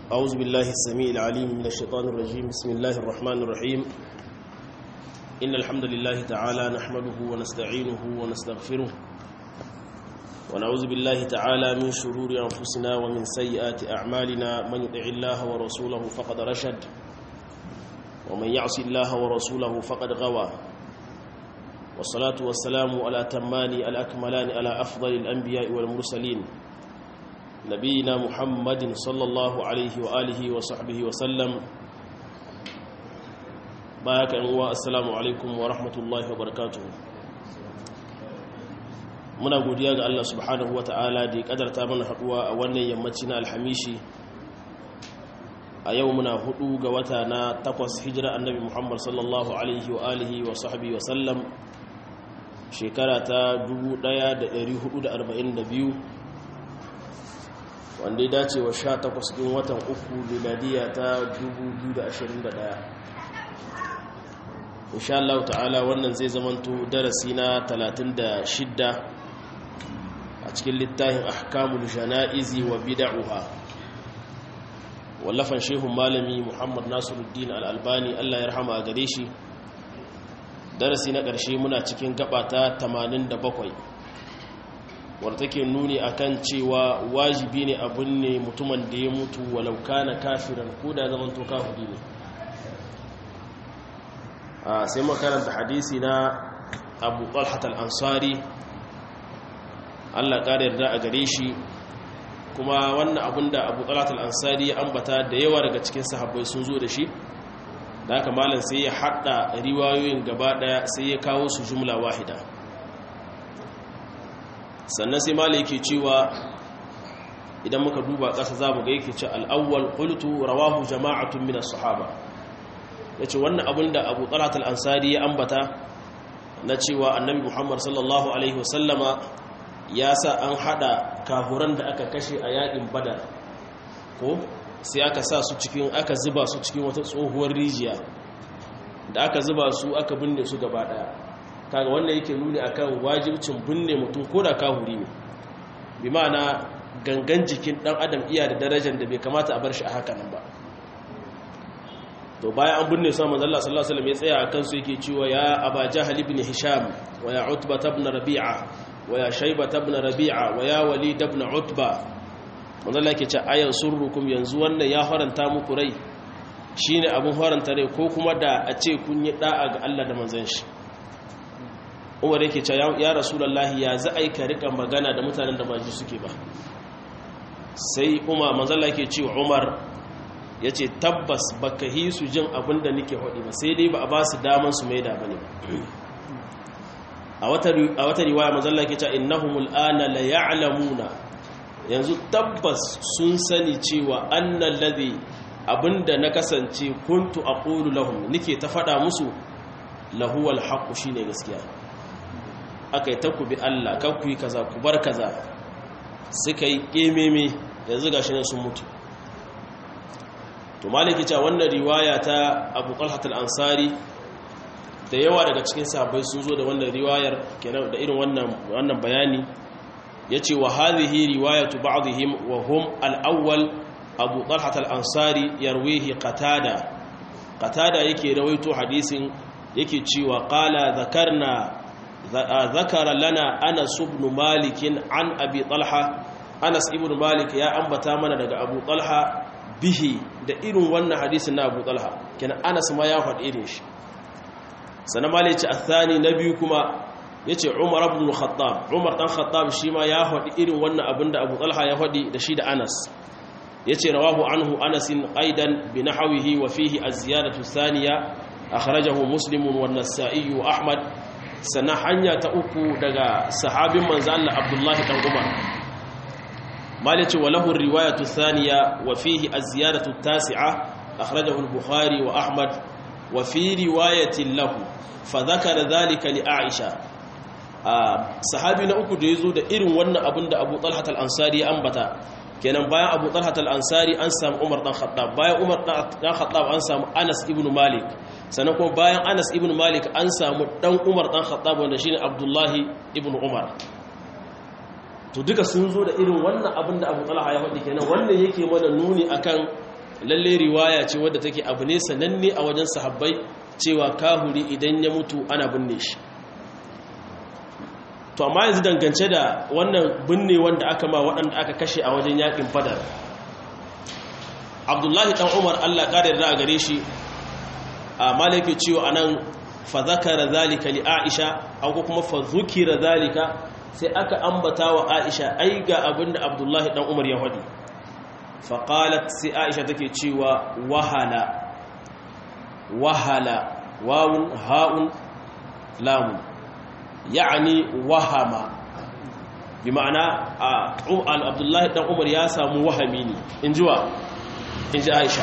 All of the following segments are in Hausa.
أعوذ بالله السميع العليم من الشيطان الرجيم بسم الله الرحمن الرحيم إن الحمد لله تعالى نحمده ونستعينه ونستغفره ونعوذ بالله تعالى من شرور أنفسنا ومن سيئات أعمالنا من يطع الله ورسوله فقد رشد ومن يعص الله ورسوله فقد غوى والصلاة والسلام على تمان الأكملان على أفضل الأنبياء والمرسلين نبينا محمد صلى الله عليه وآله وصحبه وسلم باك أنواء السلام عليكم ورحمة الله وبركاته muna godiya ga Allah subhanahu wa ta'ala da ya kadarta mana haduwa a wannan yammaci na alhamishi a yau muna hudu ga wata na takwas hijira annabi muhammad sallallahu alaihi wa alihi wa sahbihi wa sallam shekara ta 1442 wanda ya dace wa 18 ɗin watan uku miladiya ta 2021 insha Allah ta'ala wannan zai zamanto darasi na 36 a cikin littafin ahkamul jana'izi wa bid'uha wallafan shehun malami Muhammad Nasiruddin Al-Albani Allah ya rahama a gare shi darasi na ƙarshe muna cikin gaba ta 87 wadda take nuni akan cewa wajibi ne abun ne mutumin da ya mutu walau kana kafiran ko da zaman to kafiri ne sai makaranta hadisi na Abu Talhat al-Ansari Allah ƙara yarda a gare shi kuma wannan abin da Abu Talhat al-Ansari ya ambata da yawa daga cikin sahabbai sun zo da shi da haka malam sai ya hada riwayoyin gaba daya sai ya kawo su jumla wahida sannan sai malam yake cewa idan muka duba ƙasa za mu ga yake ce al'awwal qultu rawahu jama'atun min as-sahaba yace wannan abin da Abu Talhat al-Ansari ya ambata na cewa Annabi Muhammad sallallahu alaihi wasallama ya sa an hada kahuran da aka kashe a yakin Badar ko sai aka sa su cikin aka zuba su cikin wata tsohuwar rijiya da aka zuba su aka binne su gaba daya kaga wannan yake nuni akan wajibcin binne mutum ko da kahuri ne bi ma'ana gangan jikin dan adam iya da darajar da bai kamata a bar shi a haka nan ba to bayan an binne su manzo Allah sallallahu alaihi wasallam ya tsaya akan su yake cewa ya aba jahal ibn hisham wa ya utba ibn rabi'a wa ya shayba ibn rabi'a wa ya walid ibn utba manzo Allah yake ce ayan surrukum yanzu wannan ya faranta muku rai shine abun faranta rai ko kuma da a ce kun yi da'a ga Allah da manzon shi Umar yake ce ya Rasulullahi ya za ai ka rika magana da mutanen da ba ji suke ba sai Umar manzo Allah yake ce Umar yace tabbas baka hi su jin abin da nake hodi ba sai dai ba a ba su daman su maida bane a wata a wata riwaya manzo Allah yake ce innahumul ana la ya'lamuna yanzu tabbas sun sani cewa annan ladhi abinda na kasance kuntu aqulu lahum nike ta fada musu lahuwal haqqu shine gaskiya akai ta ku bi Allah kan ku yi kaza ku bar kaza suka yi kememe yanzu gashi ne sun mutu to maliki ta wannan riwaya ta Abu Talha al-Ansari da yawa daga cikin sahabbai sun zo da wannan riwayar kenan da irin wannan wannan bayani yace wa hadhihi riwayatu ba'dihim wa hum al-awwal Abu Talha al-Ansari yarwihi Qatada Qatada yake rawaito hadisin yake cewa qala zakarna zakara lana Anas ibn Malik an Abi Talha Anas ibn Malik ya ambata mana daga Abu Talha bihi da irin wannan hadisin na Abu Talha kenan Anas ma ya faɗi irin shi sanan malici athani nabi kuma ya ce umar abdul khattab umar dan khattab shi ma ya faɗi irin wannan abin da abu talha ya faɗi da shi da anas ya ce rawahu anhu anasin aidan bi nahawihi wa fihi az-ziyadatu thaniya akhrajahu muslimun wa nasa'i wa ahmad sana hanya ta uku daga sahabin manzo Allah abdullahi dan umar malici wa lahu riwayatu thaniya wa fihi az-ziyadatu tasi'a akhrajahu al-bukhari wa ahmad wa fi riwayatin lahu fa dhakara dhalika li aisha sahabi na uku da ya zo da irin wannan abin da abu talhat al'ansari ya ambata kenan bayan abu talhat al'ansari an samu umar ɗan khattab bayan umar ɗan khattab an samu anas ibn malik sannan kuma bayan anas ibn malik an samu ɗan umar ɗan khattab wanda shine abdullahi ibn umar to duka sun zo da irin wannan abin da abu talha ya faɗi kenan wannan yake mana nuni akan lalle riwaya ce wadda take abu ne sananne a wajen sahabbai cewa kahuri idan ya mutu ana binne shi to amma yanzu dangance da wannan binne wanda aka ma waɗanda aka kashe a wajen yakin badar abdullahi dan umar allah ƙara yarda a gare shi a malaki ciwo a nan fa zakara zalika li aisha ko kuma fa zukira zalika sai aka ambata wa aisha ai ga abinda abdullahi dan umar ya faɗi fa qalat sai aisha take cewa wahala wahala wawun ha'un lamun ya'ani wahama bi ma'ana abdullahi dan umar ya samu wahami ne in jiwa in ji aisha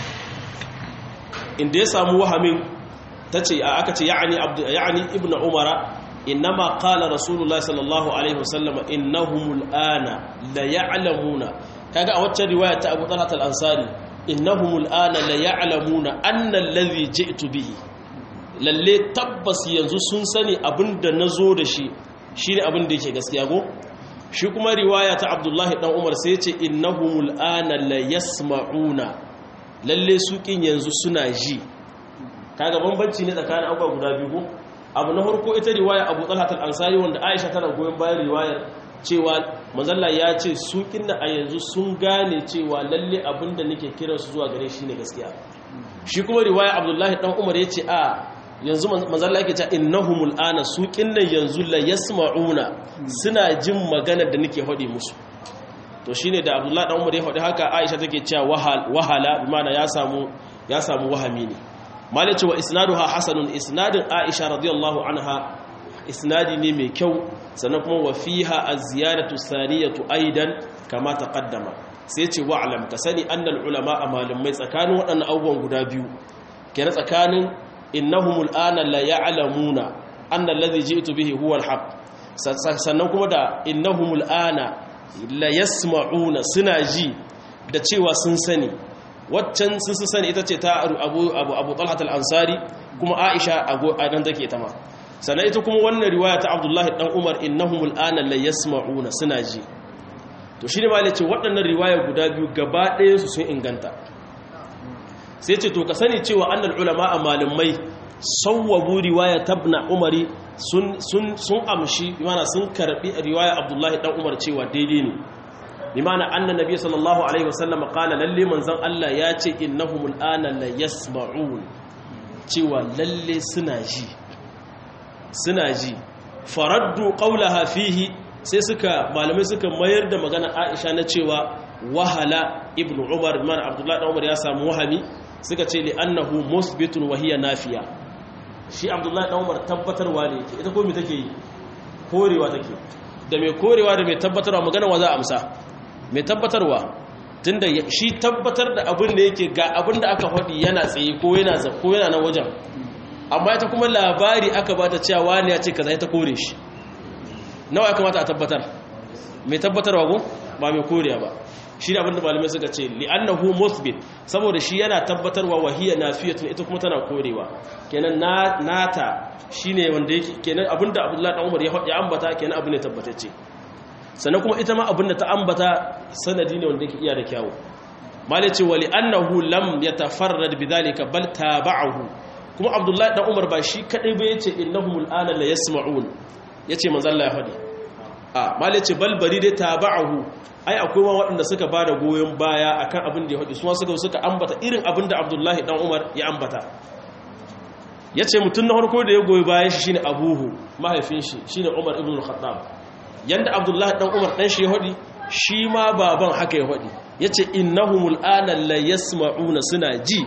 inda ya samu wahamin ta ce aka ce ya'ani ibn umara innama qala rasulullahi sallallahu alaihi wasallam innahumul ana la ya'lamuna kaga a wacce riwaya ta Abu Talhat al-Ansari innahumul ana la ya'lamuna anna alladhi ji'tu bihi lalle tabbas yanzu sun sani abinda nazo da shi shine abin da yake gaskiya go shi kuma riwaya ta Abdullahi dan Umar sai ya ce innahumul ana la yasma'una lalle su kin yanzu suna ji kaga bambanci ne tsakanin abubuwa guda biyu ko abu na farko ita riwaya Abu Talhat al-Ansari wanda Aisha tana goyon bayan riwayar cewa manzalla ya ce su kinna a yanzu sun gane cewa lalle abinda nake kiran su zuwa gare shi ne gaskiya shi kuma riwaya Abdullahi dan Umar ya ce a yanzu manzalla yake cewa innahumul ana su kinna yanzu la yasma'una suna jin magana da nake hadi musu to shine da Abdullahi dan Umar ya hadi haka Aisha take cewa wahala bi ma'ana ya samu ya samu wahami ne malaci wa isnaduha hasanun isnadin aisha radiyallahu anha isnadi ne mai kyau sannan kuma wa fiha az-ziyadatu saniyatu aidan kama taqaddama sai ce wa alam ka sani annal ulama a malamai tsakanin waɗannan abubuwan guda biyu kenan tsakanin innahumul ana la ya'lamuna anna alladhi ji'tu bihi huwa al-haq sannan kuma da innahumul ana la yasma'una suna ji da cewa sun sani waccan sun su sani ita ce ta abu abu abu talhat al-ansari kuma aisha a nan take ta ma sannan ita kuma wannan riwaya ta abdullahi dan umar innahum al-ana la yasma'una suna ji to shi ne malai ce waɗannan riwaya guda biyu gaba ɗaya su sun inganta sai ce to ka sani cewa annal ulama a malamai sawwabu riwaya tabna umari sun sun sun amshi mana sun karbi riwaya abdullahi dan umar cewa daidai ne bimana anna nabiy sallallahu alaihi wasallam qala lalle manzon Allah ya ce innahumul ana la yasma'un cewa lalle suna ji suna ji faraddu qawlaha fihi sai suka malamai suka mayar da magana Aisha na cewa wahala ibnu Umar bimana Abdullah dan Umar ya samu wahami suka ce li annahu musbitun wa hiya nafiya shi Abdullah dan Umar tabbatarwa ne yake ita ko me take yi korewa take da mai korewa da mai tabbatarwa magana wa za a amsa mai tabbatarwa tunda shi tabbatar da abin da yake ga abin da aka faɗi yana tsaye ko yana ko yana nan wajen amma ita kuma labari aka bata cewa wani ya ce kaza ita kore shi nawa ya kamata a tabbatar mai tabbatarwa ko ba mai korewa ba shi da abin da malamai suka ce li'annahu musbit saboda shi yana tabbatarwa wa hiya nafiyatun ita kuma tana korewa kenan nata shine wanda yake kenan abinda Abdullahi dan Umar ya ambata kenan abu ne tabbatacce sannan kuma ita ma abinda ta ambata sanadi ne wanda yake iya da kyawu malai ce wali annahu lam yatafarrad bidhalika bal tabahu kuma Abdullahi dan Umar ba shi kadai ba yace innahumul ana la yasma'un yace manzo Allah ya fadi a malai ce bal bari dai tabahu ai akwai ma waɗanda suka ba da goyon baya akan abin da ya faɗi suma suka suka ambata irin abin da Abdullahi dan Umar ya ambata ya ce mutum na harko da ya goyi bayan shi shine abuhu mahaifin shi shine umar ibn al-khattab yanda abdullahi dan umar dan shi ya hadi shi ma baban haka ya hadi yace innahumul ana la yasma'una suna ji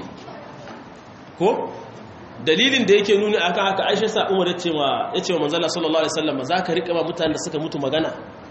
ko dalilin da yake nuni akan haka aisha sa umar yace ma yace wa manzala sallallahu alaihi wasallam zaka rika ma mutanen da suka mutu magana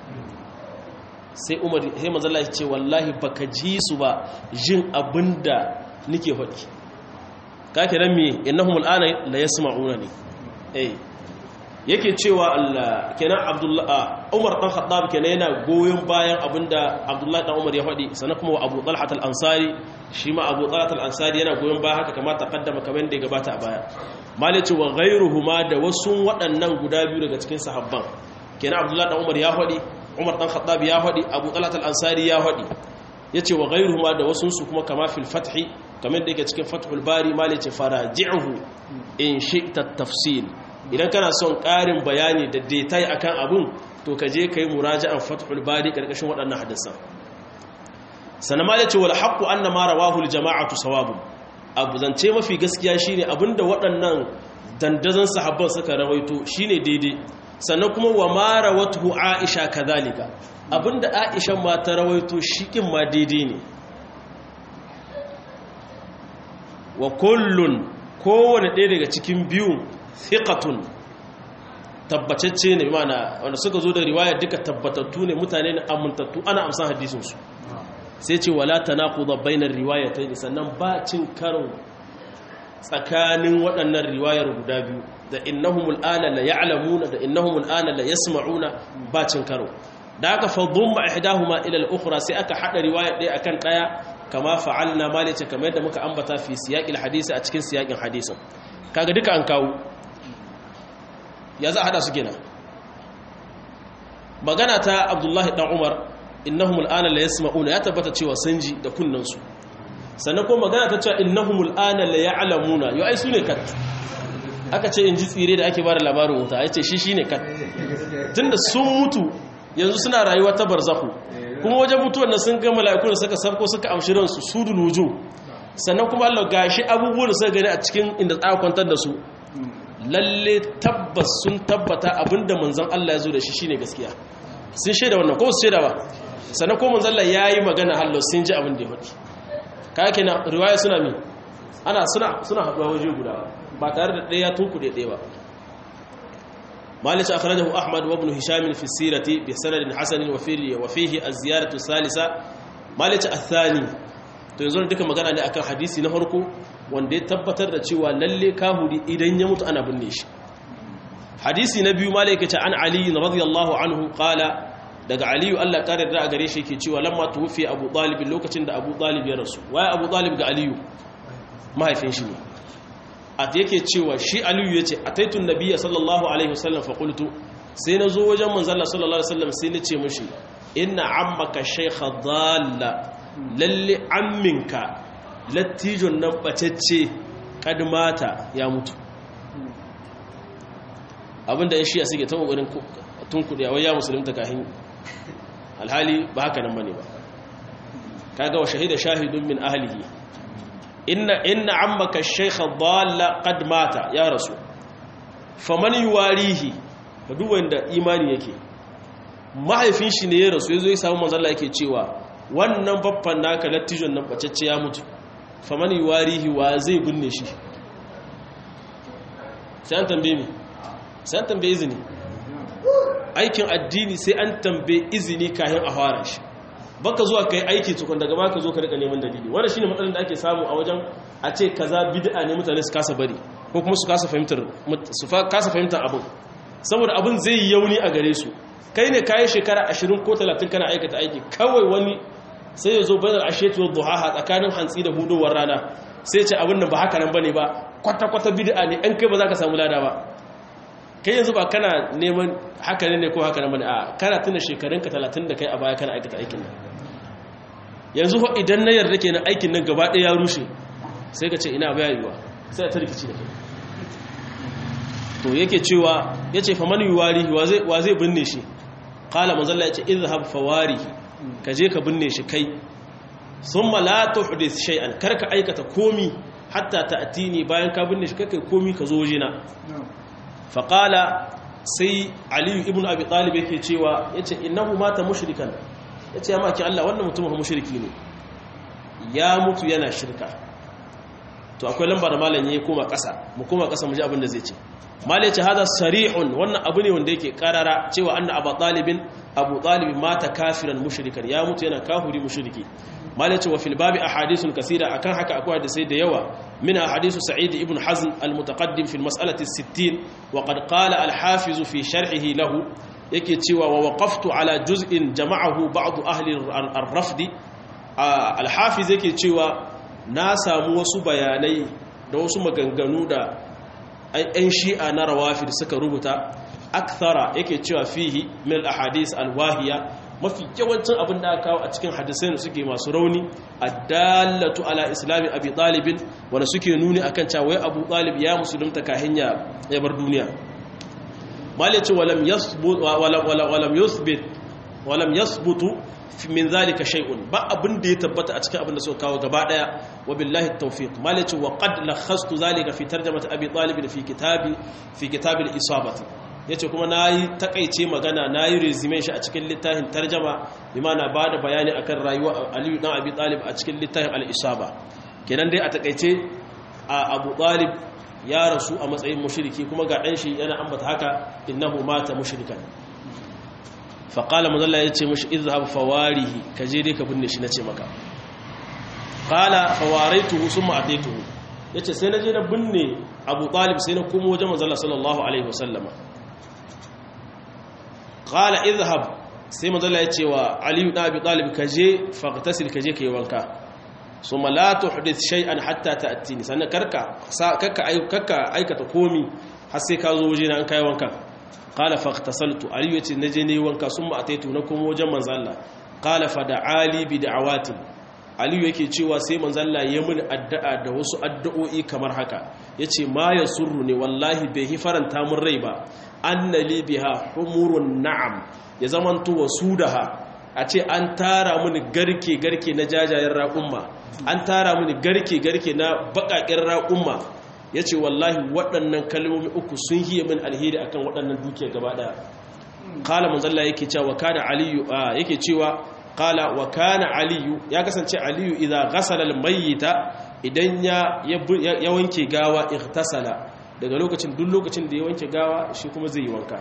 sai umar sai manzala ya ce wallahi baka ji su ba jin abinda nake hadi kake nan me innahum al'ana la yasma'una ne eh yake cewa Allah kenan Abdullah Umar dan Khattab kenan yana goyon bayan abinda Abdullah dan Umar ya faɗi sannan kuma Abu Talha al-Ansari shi ma Abu Talha al-Ansari yana goyon bayan haka kamar taqaddama kamar da ya gabata a baya malaci wa ghayruhuma da wasu waɗannan guda biyu daga cikin sahabban kenan Abdullah dan Umar ya faɗi Umar dan Khattab ya faɗi Abu Talha al-Ansari ya faɗi yace wa ghayruhuma da wasun su kuma kama fil fathi kamar da yake cikin fathul bari mali ce faraji'uhu in shi'ta tafsil idan kana son ƙarin bayani da detail akan abun to ka je kai muraja'an fathul bari karkashin waɗannan hadisan sannan ma yace wal haqqu anna ma rawahu al jama'atu sawabun abu zance mafi gaskiya shine abinda waɗannan dandazon sahabban suka rawaito shine daidai sannan kuma wa mara watuhu aisha kazalika abinda aisha ma ta rawaito shikin ma daidai ne wa kullun kowane ɗaya daga cikin biyun thiqatun tabbatacce ne mana wanda suka zo da riwaya duka tabbatattu ne mutane ne amintattu ana amsan hadisinsu sai ce wala tanaquda bainar riwayatayn sannan ba cin karo tsakanin waɗannan riwayar guda biyu da innahumul ana la ya'lamuna da innahumul ana la yasma'una ba cin karo da aka fadumma ihdahuma ila al-ukhra sai aka hada riwaya ɗaya akan ɗaya kama fa'alna malice kamar yadda muka ambata fi siyaqil hadisi a cikin siyaqin hadisin kaga duka an kawo ya za a hada su gina magana ta abdullahi dan umar innahumul ana la yasma'una ya tabbata cewa sun ji da kunnansu sannan kuma magana ta cewa innahumul ana la ya'lamuna yau ai sune kat aka ce in ji tsire da ake bada labarin wuta ai ce shi shine kat tunda sun mutu yanzu suna rayuwa ta barzahu kuma wajen mutuwar nan sun ga mala'iku da suka sabko suka amshi ransu sudul wujuh sannan kuma Allah gashi abubuwan da suka gani a cikin inda aka kwantar da su lalle tabbas sun tabbata abinda manzon Allah ya zo da shi shine gaskiya sun shaida wannan ko su shaida ba sannan ko manzon Allah yayi magana hallo sun ji abin da ya faɗi kaya kenan riwaya suna mi ana suna suna haɗuwa waje guda ba tare da ɗaya tunkuɗe ɗaya ba مالك أخرجه أحمد وابن هشام في السيرة بسند حسن وفيه, وفيه الزيارة الثالثة مالك الثاني to yanzu duka magana ne akan hadisi na farko wanda ya tabbatar da cewa lalle kahuri idan ya mutu ana binne shi hadisi na biyu malaka ta an ali radiyallahu anhu qala daga aliyu Allah kare da gare shi yake cewa lamma tuwfi abu talib lokacin da abu talib ya rasu waye abu talib ga aliyu mahaifin shi ne a yake cewa shi aliyu ya ce a taitun nabiya sallallahu alaihi wasallam faƙultu sai na zo wajen manzala sallallahu alaihi wasallam sai na ce mashi ina ammaka shaikha dalla lalle amminka lattijon nan ɓacacce kadmata ya mutu abinda ya shiya suke ta ƙoƙarin tun kuɗi a waya musulunta kahin alhali ba haka nan bane ba kaga wa shahida shahidun min ahlihi inna inna ammaka ash-shaykha dhalla qad mata ya rasu faman yuwarihi ka duk wanda imani yake mahaifin shi ne ya rasu yazo ya samu manzo Allah yake cewa wannan babban naka lattijon nan bacecce ya mutu faman yuwarihi wa zai binne shi sai an tambaye mi sai an tambaye izini aikin addini sai an tambaye izini kayan a fara shi baka zuwa kai aiki tukun daga ma ka zo ka rika neman dalili wanda shine matsalar da ake samu a wajen a ce kaza bid'a ne mutane su kasa bari ko kuma su kasa fahimtar su kasa fahimtar abin saboda abin zai yi yauni a gare su kai ne kayi shekara 20 ko 30 kana aikata aiki kawai wani sai ya zo bayan ashetu duhaha tsakanin hantsi da hudowar rana sai ce abin nan ba haka nan bane ba kwata kwata bid'a ne an kai ba za ka samu lada ba kai yanzu ba kana neman haka ne ko haka nan bane a kana tuna shekarunka 30 da kai a baya kana aikata aikin nan yanzu fa idan na yarda kenan aikin nan gaba ɗaya ya rushe sai ka ce ina bayarwa sai ta rikici da kai to yake cewa yace fa man yuwarihi wa zai binne shi qala manzalla yace izhab fawarihi ka je ka binne shi kai thumma la tuhdith shay'an karka aikata komi hatta ta'tini bayan ka binne shi kai komi ka zo wajena fa qala sai ali ibn abi talib yake cewa yace innahu mata mushrikan yace ya maki Allah wannan mutumin mushriki ne ya mutu yana shirka to akwai lamba da malam yayi koma ƙasa mu koma ƙasa mu ji abin da zai ce mal yace hada sarihun wannan abu ne wanda yake karara cewa anna abu talibin abu talibin mata kafiran mushrikan ya mutu yana kafiri mushriki mal yace wa fil babi ahadithun kaseera akan haka akwai hadisi da yawa min ahadithu sa'id ibn hazm al mutaqaddim fi al mas'alati 60 wa qad qala al hafiz fi sharhihi lahu yake cewa wa waqaftu ala juz'in jama'ahu ba'd ahli ar-rafd al hafiz yake cewa na samu wasu bayanai da wasu maganganu da ‘yan shi'a na rawafi da suka rubuta akthara yake cewa fihi mil ahadis alwahiya mafi yawancin abin da aka kawo a cikin hadisai da suke masu rauni addallatu ala islami abi talibin wanda suke nuni akan cewa wai abu talib ya musulunta kahin ya bar duniya malice walam yasbut walam yusbit walam yasbutu min zalika shay'un ba abin da ya tabbata a cikin abin da suka kawo gaba daya wa billahi tawfiq malice wa qad lakhastu zalika fi tarjamati abi talib fi kitabi fi kitab al-isabati yace kuma nayi takaice magana nayi resume shi a cikin littafin tarjama bima na bada bayani akan rayuwar ali dan abi talib a cikin littafin al-isaba kenan dai a takaice a abu talib ya rasu a matsayin mushriki kuma ga dan shi yana ambata haka innahu mata mushrikan faƙala mazalla ya ce mashi izhab fawarihi ka je dai ka binne shi na ce maka ƙala fawaraituhu sun ma'adaituhu ya ce sai na je na binne abu ɗalib sai na kuma wajen mazalla sallallahu alaihi wasallama ƙala izhab sai mazalla ya ce wa aliyu ɗan abu ɗalib ka je faƙtasil ka je ka yi wanka su malatu hudith shay'an hatta ta attini sannan karka aikata komi har sai ka zo waje na an kayi wankan qala faqtasaltu ali yace naje ne wanka summa ataitu na kuma wajen manzo Allah qala fa da'ali bi da'awatin ali yake cewa sai manzo Allah ya mun addu'a da wasu addu'o'i kamar haka yace ma yasurru ne wallahi bai hi faranta mun rai ba annali biha humurun na'am ya zamanto wasudaha a ce an tara mini garke garke na jajayen raƙumma an tara mini garke garke na baƙaƙen raƙumma ya ce wallahi waɗannan kalmomi uku sun hiye min alheri akan waɗannan dukiya gaba ɗaya kala manzalla yake cewa wa kana aliyu yake cewa kala wa kana aliyu ya kasance aliyu idza ghasala almayyita idan ya ya wanke gawa ihtasala daga lokacin duk lokacin da ya wanke gawa shi kuma zai yi wanka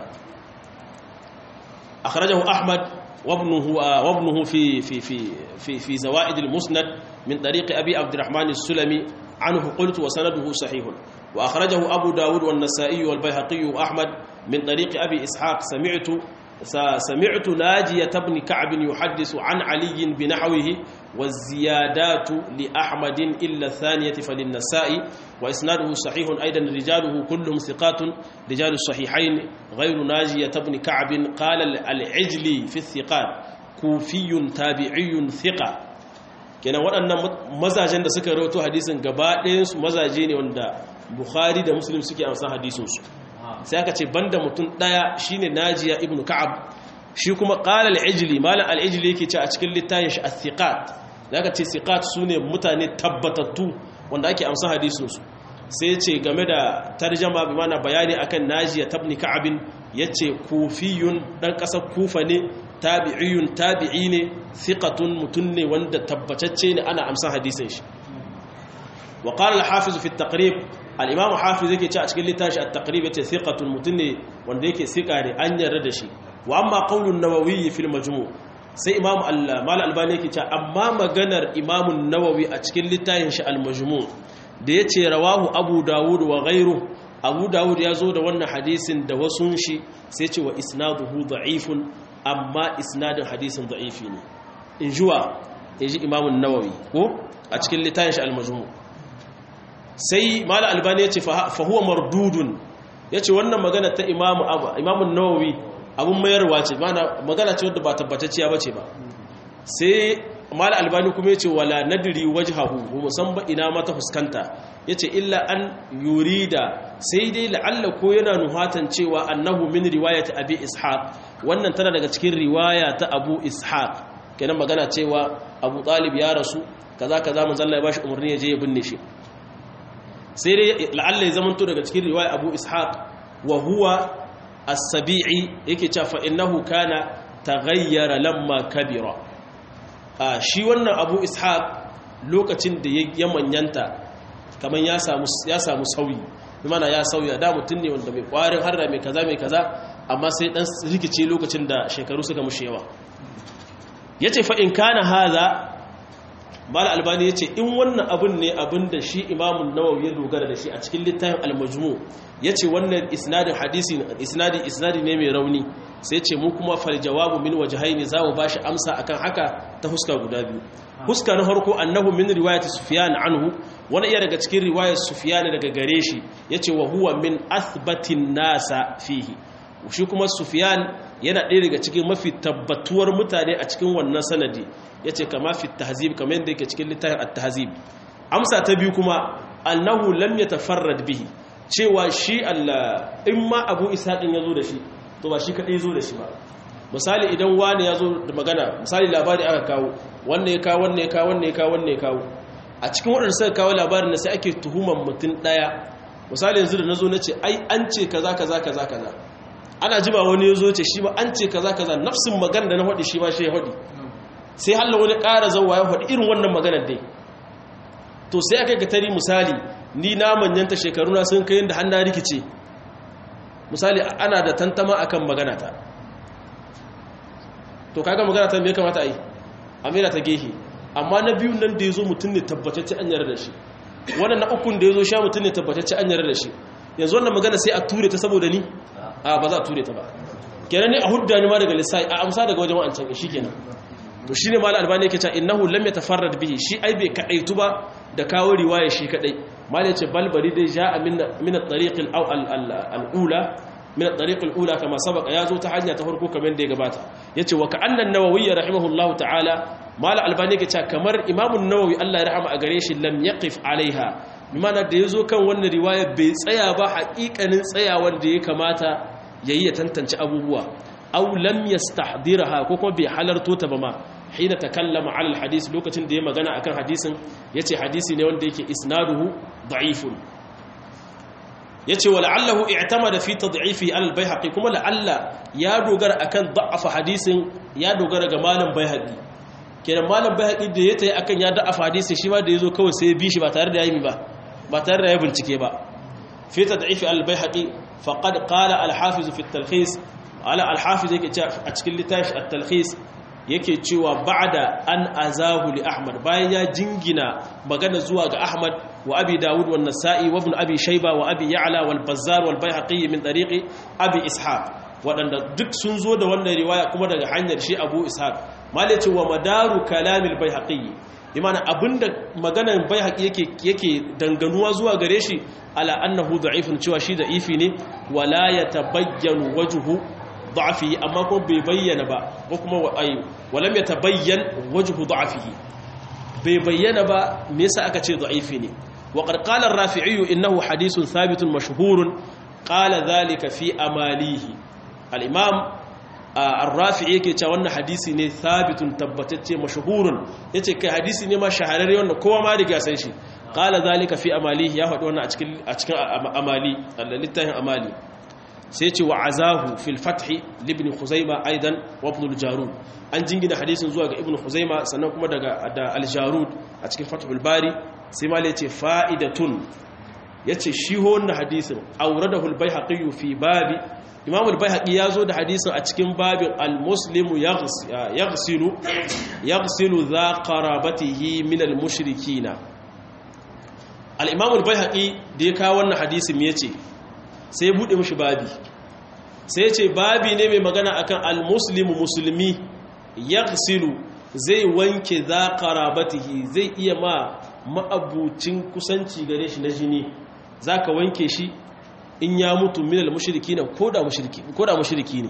akhrajahu ahmad وابنه وابنه في في في في في زوائد المسند من طريق ابي عبد الرحمن السلمي عنه قلت وسنده صحيح وأخرجه أبو داود والنسائي والبيهقي وأحمد من طريق أبي إسحاق سمعت سمعت ناجية بن كعب يحدث عن علي بنحوه والزيادات لأحمد إلا الثانية فللنسائي وإسناده صحيح أيضا رجاله كلهم ثقات رجال الصحيحين غير ناجية بن كعب قال العجلي في الثقات كوفي تابعي ثقة kenan waɗannan mazajen da suka rawato hadisin gaba ɗayansu mazaje ne wanda bukhari da muslim suke amsa hadisinsu sai aka ce banda mutum ɗaya shine najiya ibn ka'ab shi kuma qala al-ijli malam al-ijli yake ce a cikin littafin shi as-siqat zaka ce siqat sune mutane tabbatattu wanda ake amsa hadisinsu sai ce game da tarjama bi mana bayani akan najiya tabni ka'ab yace kufiyun dan kasar kufa ne tabi'iyun tabi'i ne thiqatun mutun ne wanda tabbatacce ne ana amsa hadisin shi wa qala al-hafiz fi at-taqrib al-imam hafiz yake ce a cikin littafi at-taqrib yace thiqatun mutun ne wanda yake sika ne an yarda da shi wa amma qawlun nawawi fi al-majmu' sai imam al-mal albani yake ce amma maganar imam an-nawawi a cikin littafin shi al-majmu' da yace rawahu abu dawud wa ghayruhu abu dawud ya zo da wannan hadisin da wasun shi sai ce wa isnaduhu da'ifun amma isnadin hadisin da'ifi ne in juwa in ji imamun nawawi ko a cikin littafin shi al-majmu sai mala albani ya ce fa huwa mardudun ya ce wannan magana ta imamun nawawi abun mayarwa ce magana ce wadda ba tabbatacciya ba ce ba sai mala albani kuma ya ce wala nadiri wajhahu musamman ina mata fuskanta ya ce illa an yurida sai dai la'alla ko yana nuhatan cewa annahu min riwayat abi ishaq wannan tana daga cikin riwaya ta abu ishaq kenan magana cewa abu talib ya rasu kaza kaza manzo Allah ya bashi umarni ya je ya binne shi sai dai la'alla ya zamanto daga cikin riwaya abu ishaq wa huwa as-sabi'i yake cewa fa innahu kana taghayyara lamma kabira shi wannan abu ishaq lokacin da ya manyanta kamar ya samu sauyi mana ya sauya da mutum ne wanda mai kwarin harda mai kaza mai kaza amma sai dan rikice lokacin da shekaru suka mushe yawa ya ce fa'in kana haza mala albani ya ce in wannan abin ne abin da shi imamun nawawi ya dogara da shi a cikin littafin almajmu ya ce wannan isnadin hadisi isnadi isnadi ne mai rauni sai ce mu kuma fal jawabu min wajhaini za mu bashi amsa akan haka ta huska guda biyu huska na farko annahu min riwayat sufyan anhu wani iya daga cikin riwayar sufyan daga gare shi yace wa huwa min athbatin nasa fihi shi kuma sufyan yana ɗaya daga cikin mafi tabbatuwar mutane a cikin wannan sanadi yace kama fi tahzib kamar yadda yake cikin littafin at-tahzib amsa ta biyu kuma annahu lam yatafarrad bihi cewa shi Allah in ma Abu Ishaq din yazo da shi to ba shi kadai yazo da shi ba misali idan wani yazo da magana misali labari aka kawo wanne ya kawo wanne ya kawo wanne ya kawo wanne ya kawo a cikin waɗanda suka kawo labarin da sai ake tuhuman mutum ɗaya misali yanzu da nazo nace ai an ce kaza kaza kaza kaza ana jima wani yazo ce shi ba an ce kaza kaza nafsin magana da na faɗi shi ba shi ya faɗi sai halla wani ƙara zauwa ya faɗi irin wannan maganar dai to sai aka ga tari misali ni na manyanta shekaruna sun kai da hannu rikice misali ana da tantama akan magana ta to kaga magana ta me kamata a yi amira ta gehe amma na biyun nan da ya zo mutum ne tabbatacce an yarda da shi wannan na ukun da ya zo sha mutum ne tabbatacce an yarda da shi yanzu wannan magana sai a ture ta saboda ni a ba za a ture ta ba kenan ne a hudda ni ma daga lissai a amsa daga wajen wa'ancan shi kenan to shine mal albani yake cewa innahu lam yatafarrad bihi shi ai bai kadaitu ba da kawo riwaya shi kadai mal yace balbari dai ja'a min min at-tariq al-ula min at-tariq al-ula kama sabaqa yazo ta hanya ta farko kamar da ya gabata yace wa ka'anna an-nawawi rahimahullahu ta'ala mal albani yake cewa kamar imam an-nawawi Allah ya rahama a gare shi lam yaqif alaiha bimana da yazo kan wannan riwaya bai tsaya ba haƙiƙanin tsayawar da ya kamata yayi ya tantance abubuwa aw lam yastahdiraha ko kuma bai halarto ta ba ma hina takallama ala alhadith lokacin da ya magana akan hadisin yace hadisi ne wanda yake isnaduhu da'ifun yace wa la'allahu i'tamada fi tad'ifi ala albayhaqi kuma la'alla ya dogara akan da'afa hadisin ya dogara ga malam bayhaqi kenan malam bayhaqi da ya tayi akan ya da'afa hadisin shi ma da yazo kawai sai ya bi shi ba tare da yayi ba ba tare da ya bincike ba fi tad'ifi ala albayhaqi faqad qala al-hafiz fi at-talkhis ala alhafiz yake a cikin littafi at-talkhis yake cewa ba'da an azahu li ahmad bayan ya jingina magana zuwa ga ahmad wa abi daud wa nasa'i wa ibn abi shayba wa abi ya'la wal bazzar wal bayhaqi min tariqi abi ishaq wadanda duk sun zo da wannan riwaya kuma daga hanyar shi abu ishaq malaci wa madaru kalamil bayhaqi imana abinda maganar bayhaqi yake yake danganuwa zuwa gare shi ala annahu da'ifun cewa shi da'ifi ne wala yatabayyanu wajhu ضعفه amma ko bai bayyana ba ko kuma ai walam yatabayyan wajhu da'fihi bai bayyana ba me yasa aka ce da'ifi ne wa qad qala ar-rafi'i innahu hadithun thabitun mashhurun qala dhalika fi amalihi al-imam ar-rafi'i yake cewa wannan hadisi ne thabitun tabbatacce mashhurun yace kai hadisi ne ma shahararre wanda kowa ma riga san shi qala dhalika fi amalihi ya faɗi wannan a cikin a cikin amali littafin amali sai ce wa azahu fil fathi libni khuzaima aidan wa ibn al-jarud an jingina hadisin zuwa ga ibn khuzaima sannan kuma daga da al-jarud a cikin fathul bari sai ma yace fa'idatun yace shi wannan hadisin awradahu al-baihaqi fi babi imam al-baihaqi yazo da hadisin a cikin babin al-muslimu yaghsilu yaghsilu dha qarabatihi min al-mushrikina al-imam al-baihaqi da ya kawo wannan hadisin me yace sai ya buɗe mashi babi sai ce babi ne mai magana akan almuslimu musulmi ya zai wanke za karabatihi zai iya ma ma'abucin kusanci gare shi na jini za ka wanke shi in ya mutu minal mashiriki na ko da mashiriki ne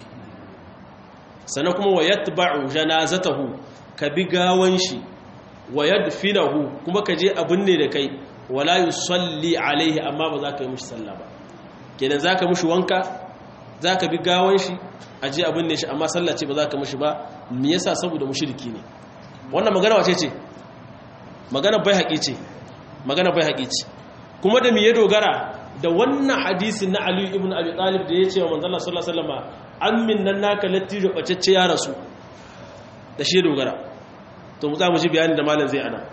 sannan kuma wa yatba'u janazatahu ka bi gawan shi wa yadfinahu kuma ka je abin ne da kai wala yusalli alaihi amma ba za ka yi mushi sallah ba kenan za ka mushi wanka za ka bi gawan shi a je abin ne shi amma sallace ba za ka mushi ba me yasa saboda mushriki ne wannan magana wace ce magana bai haƙi ce magana bai haƙi ce kuma da me ya dogara da wannan hadisin na Ali ibn Abi Talib da ya ce wa manzon Allah sallallahu alaihi wasallam ammin nan naka lattijo bacecce ya rasu da shi dogara to mu za mu ji bayani da malam zai ana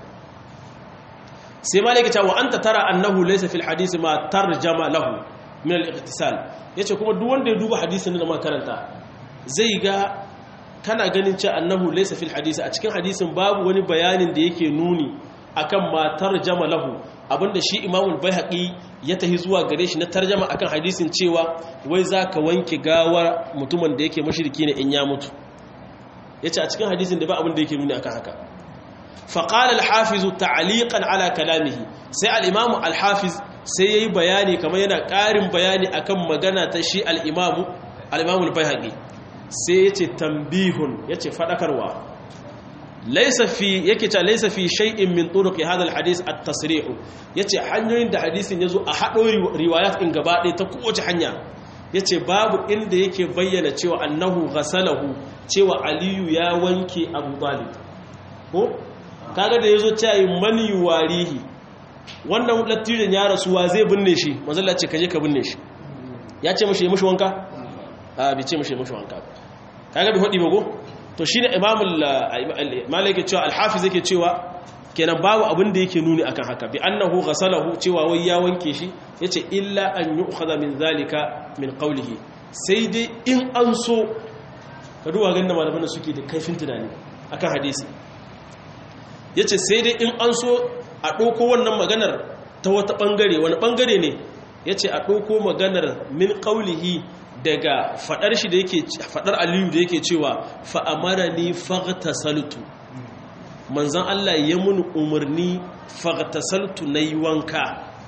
sai malaka ta wa anta tara annahu laysa fil hadisi ma tarjama lahu min al-iqtisal yace kuma duk wanda ya duba hadisin da makaranta zai ga kana ganin cewa annahu laysa fil hadisi a cikin hadisin babu wani bayanin da yake nuni akan ma tarjama lahu abinda shi imamul baihaqi ya tahi zuwa gare shi na tarjama akan hadisin cewa wai zaka wanke gawar mutumin da yake mushriki ne in ya mutu yace a cikin hadisin da ba abin da yake nuni akan haka فقال الحافظ تعليقا على كلامه sai al-imamu al-hafiz sai yayi bayani kamar yana ƙarin bayani akan magana ta shi al-imamu al-imam al-baihaqi sai yace tambihun yace fadakarwa laysa fi yake ta laysa fi shay'in min turuq hadha al-hadith at-tasrih yace hanyoyin da hadisin yazo a hado riwayat in gaba ɗaya ta kowace hanya yace babu inda yake bayyana cewa annahu ghasalahu cewa aliyu ya wanke abu talib ko kaga da yazo cewa mani warihi wannan lattijan ya rasu wa zai binne shi manzalla ce kaje ka binne shi ya ce mashi mashi wanka a bi ce mashi mashi wanka kaga bi hodi bago to shine imamul malik yake cewa al-hafiz yake cewa kenan babu abin da yake nuni akan haka bi annahu ghasalahu cewa wai ya wanke shi yace illa an yu'khadha min zalika min qawlihi sai dai in an so ka duba ganin malaman suke da kaifin tunani akan hadisi yace sai dai in an so a ɗauko wannan maganar ta wata ɓangare wani ɓangare ne ya ce a ɗauko maganar min ƙaulihi daga faɗar shi da yake faɗar aliyu da yake cewa fa'amara ni fagta saltu manzan Allah ya muni umarni fagta saltu na yi wanka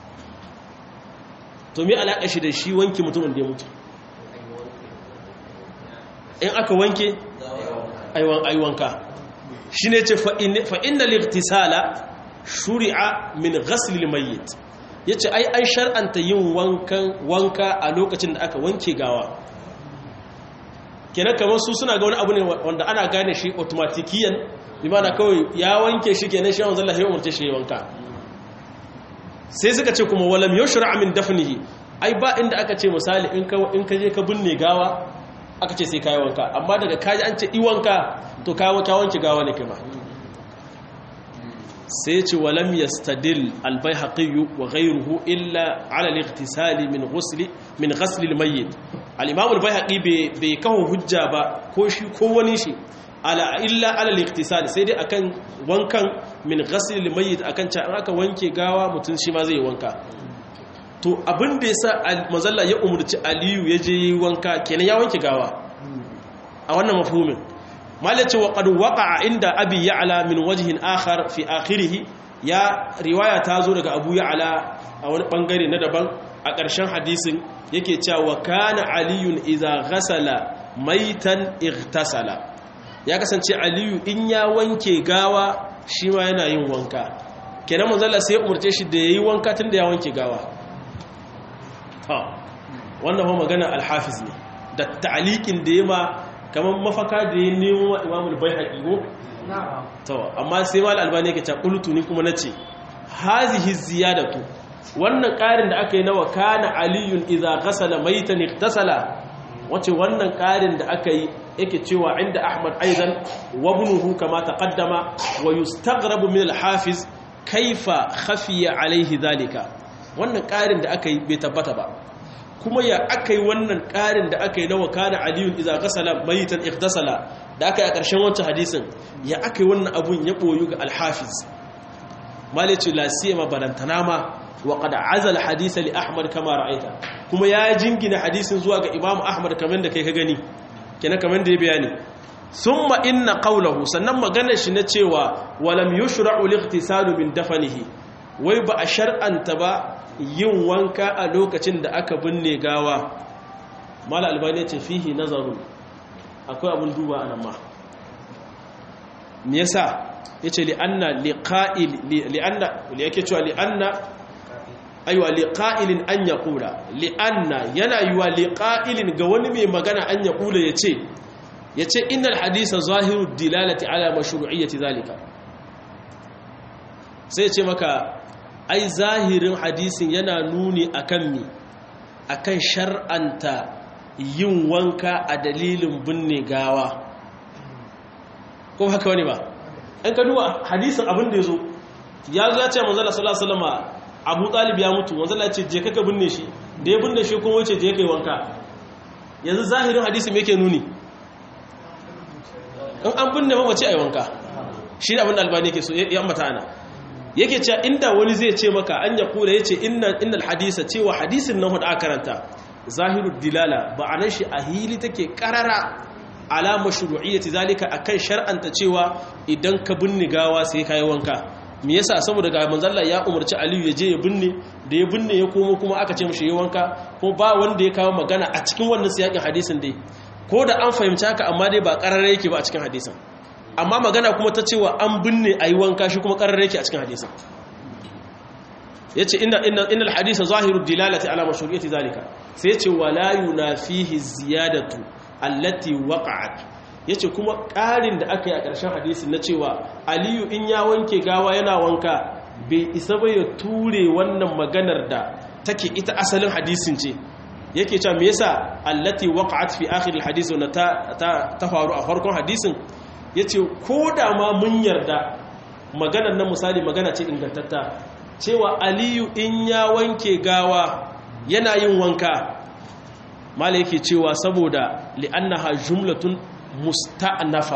to mi alaƙa shi da shi wanke mutumin da ya mutu in aka wanke aiwanka shi ne ce fa'in da liktisala shuri'a min ghaslil mayyit yace ai an shar'anta yin wankan wanka a lokacin da aka wanke gawa kenan kamar su suna ga wani abu ne wanda ana gane shi automatikiyan bimana kawai ya wanke shi kenan shi wanzan Allah ya umarce shi wanka sai suka ce kuma walam yushra min dafnihi ai ba inda aka ce misali in ka in ka je ka binne gawa aka ce sai kai wanka amma daga kaji an ce i wanka to ka wanke gawa ne kuma sai ce walam yastadil albayhaqi wa ghayruhu illa ala al-ightisal min ghusl min ghasl al-mayyit al-imam al-bayhaqi bai kawo hujja ba ko shi ko wani shi ala illa ala al-ightisal sai dai akan wankan min ghasl al-mayyit akan ca aka wanke gawa mutun shi ma zai wanka to abin da yasa manzalla ya umurci aliyu ya je wanka kenan ya wanke gawa a wannan mafhumin malace wa qad waqa'a inda abi ya'la min wajhin akhar fi akhirih ya riwaya ta zo daga abu ya'la a wani bangare na daban a ƙarshen hadisin yake cewa kana aliyun idza ghasala maitan ightasala ya kasance aliyu in ya wanke gawa shi ma yana yin wanka kenan manzala sai umurce shi da yayi wanka tun da ya wanke gawa ha wannan ho magana al-hafiz ne da ta'liqin da yema kamar mafaka da ya nemo wa imamul bai haƙiƙo to amma sai mal albani yake ta qultu ni kuma nace hazihi ziyadatu wannan ƙarin da aka yi na wa kana aliyun idza ghasala maitan iktasala wace wannan ƙarin da aka yi yake cewa inda ahmad aidan wa ibnuhu kama taqaddama wa yustaghrabu min al-hafiz kaifa khafiya alaihi zalika wannan ƙarin da aka yi bai tabbata ba kuma ya aka yi wannan ƙarin da aka yi na wakana aliyun iza gasala mayitan iktasala da aka yi a ƙarshen wancan hadisin ya aka yi wannan abun ya ɓoyu ga alhafiz malice lasiya ma barantana ma wa qad azal hadisa li ahmad kama ra'aita kuma ya jingina hadisin zuwa ga imam ahmad kamar da kai ka gani kenan kamar da ya bayani summa inna qawluhu sannan maganar shi na cewa walam yushra'u liqtisalu min dafanihi wai ba a shar'anta ba yin wanka a lokacin da aka binne gawa mala albani ce fihi nazarun akwai abin duba a nan ma me yasa yace li'anna liqa'il li'anna li yake cewa li'anna aywa liqa'ilin an yaqula li'anna yana yiwa liqa'ilin ga wani mai magana an yaqula yace yace innal hadisa zahiru dilalati ala mashru'iyyati zalika sai ce maka ai zahirin hadisin yana nuni akan mi akan shar'anta yin wanka a dalilin binne gawa ko haka wani ba an ka duba hadisin abin da ya zo ya zo ya ce manzala sallallahu alaihi wasallam abu talib ya mutu manzala ce je kaka binne shi da ya binne shi kuma wace je kai wanka yanzu zahirin hadisi me yake nuni in an binne mamaci ai wanka shi ne abin da albani yake so ya ambata ana yake cewa inda wani zai ce maka an ya kula yace inna innal hadisa cewa hadisin nan hudu aka karanta zahirud dilala ba'anan shi a hili take karara ala mashru'iyyati zalika akan shar'anta cewa idan ka binne gawa sai kai wanka me yasa saboda ga manzalla ya umarci aliyu ya je ya binne da ya binne ya komo kuma aka ce mishi yi wanka ko ba wanda ya kawo magana a cikin wannan siyakin hadisin dai ko da an fahimci haka amma dai ba kararre yake ba a cikin hadisin amma magana kuma ta cewa an binne a yi wanka shi kuma kararre yake a cikin hadisin ya ce inal hadisa zahiru dilalati ala mashru'iyati zalika sai ya ce wala yunafihi ziyadatu allati waqa'at yace kuma ƙarin da aka yi a ƙarshen hadisi na cewa aliyu in ya wanke gawa yana wanka bai isa ba ya ture wannan maganar da take ita asalin hadisin ce yake cewa me yasa allati waqa'at fi akhir alhadith wa ta ta faru a farkon hadisin yace ko da ma mun yarda maganar nan misali magana ce ingantatta cewa aliyu in ya wanke gawa yana yin wanka mala yake cewa saboda li'annaha jumlatun musta'nafa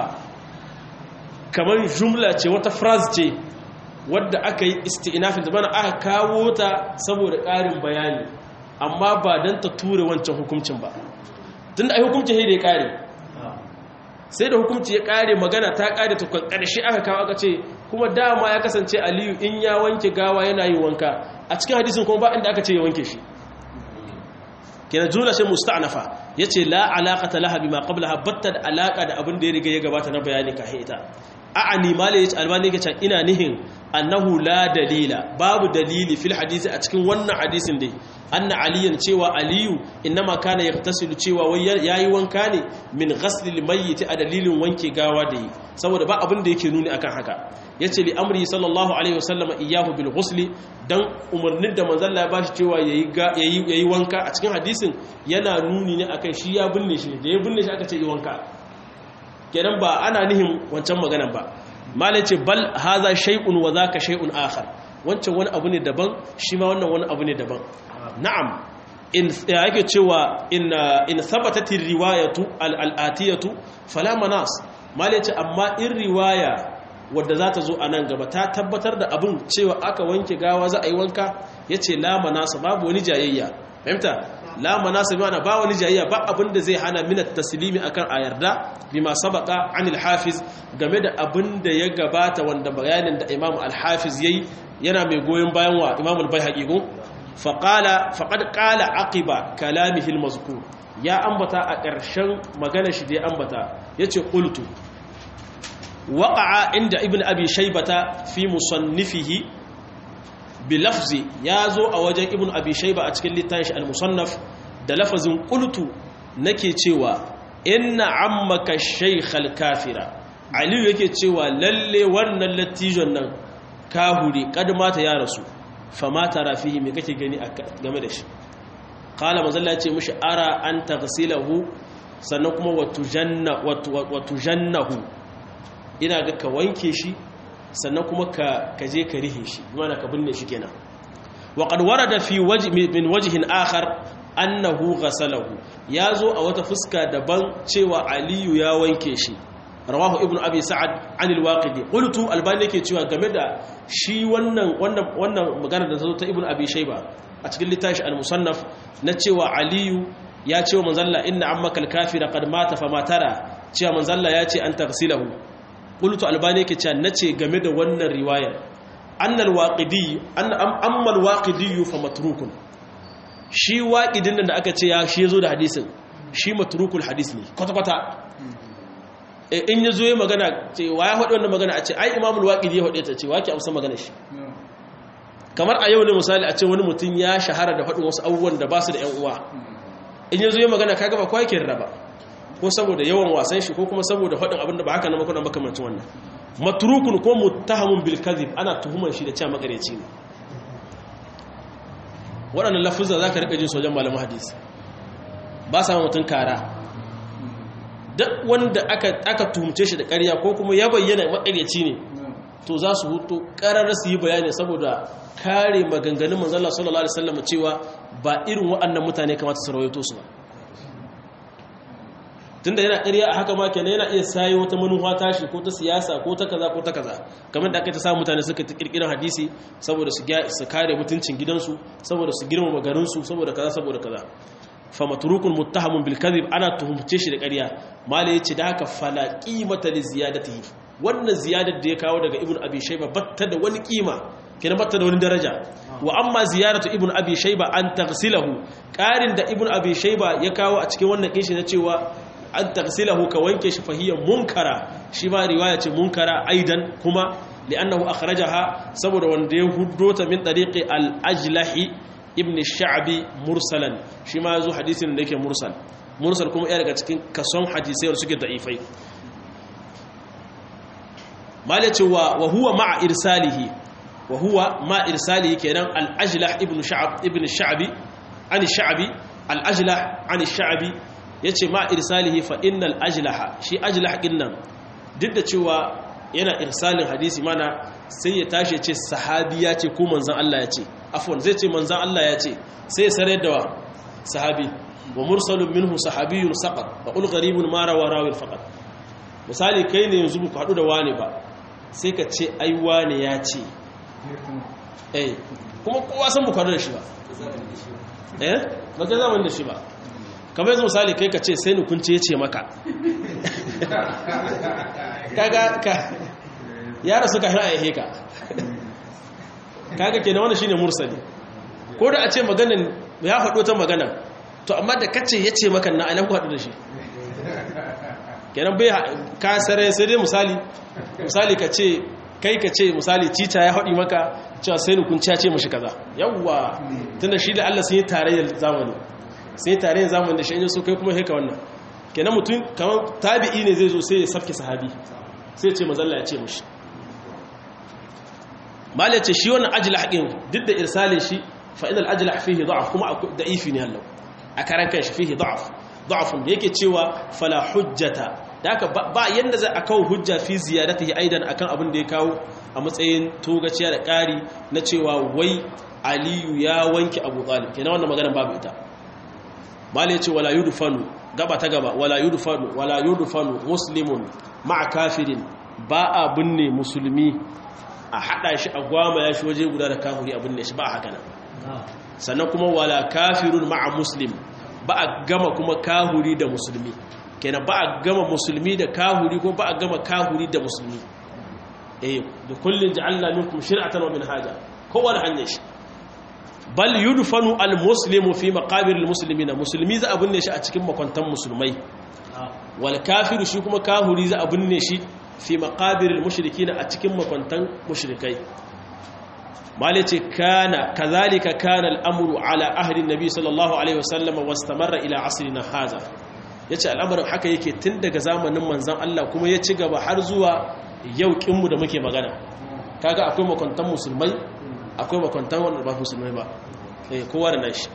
kamar jumla ce wata phrase ce wadda aka yi isti'nafin da bana aka kawo ta saboda ƙarin bayani amma ba don ta ture wancan hukuncin ba tunda ai hukuncin sai da ya ƙare sai da hukunci ya ƙare magana ta ƙare ta ƙarshe aka kawo aka ce kuma dama ya kasance aliyu in ya wanke gawa yana yin wanka a cikin hadisin kuma ba inda aka ce ya wanke shi kenan jumla sai musta'nafa yace la alaqata laha bima qablaha batta da alaka da abin da ya riga ya gabata na bayani ka ita a'ani mala yace albani yake cewa ina nihin annahu la dalila babu dalili fil hadisi a cikin wannan hadisin dai anna aliyan cewa aliyu innama kana yaghtasilu cewa wai yayi wanka ne min ghasli al-mayyit a dalilin wanke gawa da yi saboda ba abin da yake nuni akan haka yace li amri sallallahu alaihi wasallam iyyahu bil ghusli dan umarnin da manzon Allah ya bashi cewa yayi yayi yayi wanka a cikin hadisin yana nuni ne akan shi ya binne shi da ya binne shi aka ce yi wanka kenan ba ana nihin wancan maganan ba malai ce bal haza shay'un wa zaka shay'un akhar wancan wani abu ne daban shi ma wannan wani abu ne daban na'am in yake cewa in in thabatat riwayatu al-atiyatu fala manas malai ce amma in riwaya wadda za ta zo a nan gaba ta tabbatar da abin cewa aka wanke gawa za a yi wanka yace la manasa babu wani jayayya fahimta la manasa mana ba wani jayayya ba abin da zai hana minat taslimi akan a yarda bima sabaka anil hafiz game da abin da ya gabata wanda bayanin da imam al-hafiz yayi yana mai goyon bayan wa imam al-baihaqi go fa qala faqad qala aqiba kalamihi al-mazkur ya ambata a ƙarshen magana shi da ya ambata yace qultu waqa'a inda ibn abi shaybata fi musannifihi bilafzi ya zo a wajen ibn abi shaiba a cikin littafin al-musannaf da lafazin qultu nake cewa inna ammaka shaykhal kafira aliyu yake cewa lalle wannan latijon nan kahuri kad mata ya rasu fama tara fihi me kake gani game da shi qala mazalla ya ce mishi ara an taghsilahu sannan kuma watujanna watujannahu ina ga ka wanke shi sannan kuma ka je ka rihe shi mana ka binne shi kenan wa qad warada fi wajh min wajhin akhar annahu ghasalahu yazo a wata fuska daban cewa aliyu ya wanke shi rawahu ibnu abi sa'ad an al-waqidi qultu albani yake cewa game da shi wannan wannan wannan magana da zo ta ibnu abi shayba a cikin littafi al-musannaf na cewa aliyu ya ce wa manzalla inna ammaka al-kafira qad mata fama tara cewa manzalla ya ce an taghsilahu qultu albani yake cewa nace game da wannan riwayar annal waqidi an amma al-waqidi fa matrukun shi waqidin da aka ce ya shi yazo da hadisin shi matrukul hadis ne kwata kwata in yazo yayin magana ce wa ya faɗi wannan magana a ce ai imamul waqidi ya faɗe ta ce waki amsa magana shi kamar a yau ne misali a ce wani mutum ya shahara da faɗin wasu abubuwan da ba su da ƴan uwa in yazo yayin magana kaga ba kwakin raba ko saboda yawan wasan shi ko kuma saboda faɗin abin da ba haka na makon makamancin wannan matrukun ko muttahamun bil kadhib ana tuhumar shi da cewa makareci ne waɗannan lafuzza zaka rika jin sojan malamin hadisi ba sa mutun kara duk wanda aka aka tuhumce shi da ƙarya ko kuma ya bayyana makareci ne to za su hutu ƙarar su yi bayani saboda kare maganganun manzon Allah sallallahu alaihi wasallam cewa ba irin waɗannan mutane kamata su rawaito su ba tunda yana ƙarya a haka ma kenan yana iya sayo wata manufa tashi ko ta siyasa ko ta kaza ko ta kaza kamar da aka ta samu mutane suka kirkirar hadisi saboda su su kare mutuncin gidansu saboda su girmama garinsu saboda kaza saboda kaza fa matrukun muttahamun bil kadhib ana tuhumce shi da ƙarya mala yace da haka fala qimata li ziyadatihi wannan ziyadar da ya kawo daga ibn abi shayba batta da wani kima kina batta da wani daraja wa amma ziyaratu ibn abi shayba an taghsilahu qarin da ibn abi shayba ya kawo a cikin wannan kishi na cewa an taghsilahu ka wanke shi fahiya munkara shi ma riwaya ce munkara aidan kuma li'annahu akhrajaha saboda wanda ya huddo ta min tariqi al-ajlahi ibn sha'bi mursalan shi ma yazo hadisin da yake mursal mursal kuma iya daga cikin kason hadisai da suke da'ifai malace wa wa huwa ma'a irsalihi wa huwa ma irsalihi kenan al-ajlah ibn sha'b ibn sha'bi an sha'bi al-ajlah an sha'bi yace ma irsalihi fa innal ajlaha shi ajlah dinnan duk da cewa yana irsalin hadisi mana sai ya tashi ya ce sahabi ya ce ko manzan Allah ya ce afwan zai ce manzan Allah ya ce sai ya sarar da wa sahabi wa mursalun minhu sahabiyun saqat fa qul gharibun ma rawa rawil faqat misali kai ne yanzu ku hadu da wani ba sai ka ce ai wani ya ce eh kuma kowa san bukatu da shi ba eh ba ka zaman da shi ba kamar yanzu misali kai ka ce sai ni kun ce ya ce maka kaga ka yara suka hana ya heka kaga kenan wannan shine mursali ko da a ce maganan ya faɗo ta magana to amma da kace yace maka na anan ku haɗu da shi kenan bai ka sare sai dai misali misali ka ce kai ka ce misali cita ya haɗi maka cewa sai nukun ya ce mashi kaza yawwa tunda shi da Allah sun yi tarayyar zamani sun yi tarayyar zamani da shi yanzu so kai kuma heka wannan kenan mutum kamar tabi'i ne zai zo sai ya safke sahabi sai ce mazalla ya ce mashi malai ce shi wannan ajiyar haƙin duk da irsalin shi fa'idar ajiyar fihi da'af kuma da ifi ne hallau a karan kan shi fihi da'af da'afun da yake cewa fala hujjata da haka ba yadda za a kawo hujja fi ziyarata yi aidan akan abin da ya kawo a matsayin togaciya da ƙari na cewa wai aliyu ya wanke abu talib kenan wannan maganar babu ita malai ce wala yudfanu gaba ta gaba wala yudfanu wala yudfanu muslimun ma'a kafirin ba a binne musulmi a hada shi a gwama ya shi waje guda da kafiri a binne shi ba a haka nan sannan kuma wala kafirun ma'a muslim ba a gama kuma kahuri da musulmi kenan ba a gama musulmi da kahuri ko ba a gama kahuri da musulmi eh da kullun ja'alna minkum shir'atan wa minhaja kowa da hanyar shi bal yudfanu almuslimu fi maqabir almuslimina musulmi za a binne shi a cikin makwantan musulmai wal kafiru shi kuma kahuri za a binne shi fi maqabir almushrikina a cikin makwantan mushrikai malice kana kazalika kana al'amru ala ahli nabi sallallahu alaihi wasallam wastamarra ila asrina hadha yace al'amarin haka yake tun daga zamanin manzon Allah kuma ya ci gaba har zuwa yau kinmu da muke magana kaga akwai makwantan musulmai akwai makwantan wanda ba musulmai ba eh kowa da nashi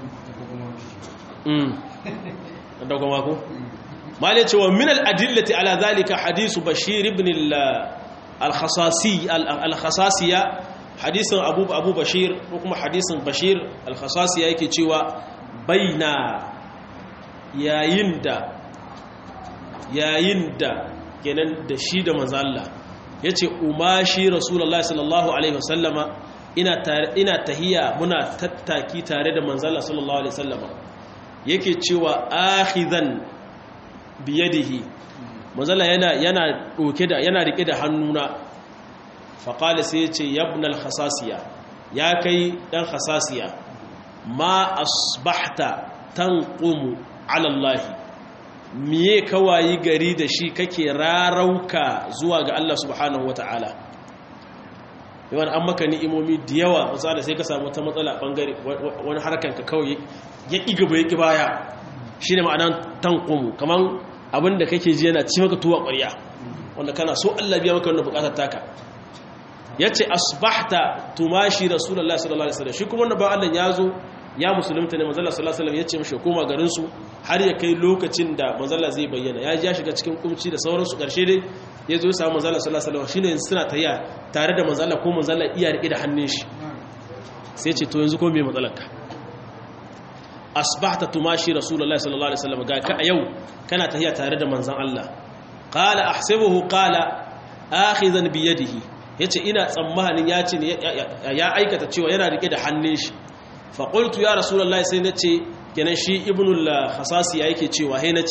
mm da kuma ko malai cewa min al-adillati ala zalika hadisu bashir ibn al-khasasi al-khasasiya hadisin abu abu bashir ko kuma hadisin bashir al-khasasiya yake cewa baina yayin da yayin da kenan da shi da manzo Allah yace umashi rasulullahi sallallahu alaihi wasallama ina ina tahiya muna tattaki tare da manzo Allah sallallahu alaihi wasallama yake cewa akhizan biyadihi manzo Allah yana yana doke da yana rike da hannuna faƙali sai ce yabnal khasasiya ya kai ɗan khasasiya ma asbahta tanqumu ala Allah miye kawayi gari da shi kake rarauka zuwa ga Allah subhanahu wata'ala yawan an maka ni'imomi da yawa misali sai ka samu ta matsala bangare wani harkan ka kawai ya ƙi gaba ya ƙi baya shine ma'anan tanqumu kaman abinda kake ji yana ci maka tuwa ƙwarya wanda kana so Allah biya maka wannan buƙatar taka ya ce asbahta tumashi rasulullah sallallahu alaihi wasallam shi kuma wanda ba Allah ya zo ya musulunta ne manzala sallallahu alaihi wasallam ya ce mishi koma garin su har ya kai lokacin da manzala zai bayyana ya ja shiga cikin kumci da sauransu karshe dai ya zo ya samu manzala sallallahu alaihi wasallam shine suna tayya tare da manzala ko manzala iya rike da hannun shi sai ce to yanzu ko me matsalar ka asbahta tumashi rasulullah sallallahu alaihi wasallam ga ka a yau kana tayya tare da manzon Allah qala ahsibuhu qala akhizan bi yadihi ya ce ina tsammanin ya ce ya aikata cewa yana rike da hannun shi faƙultu ya rasulallah sai na ce kenan shi ibnul hasasi ya yake cewa hai na ce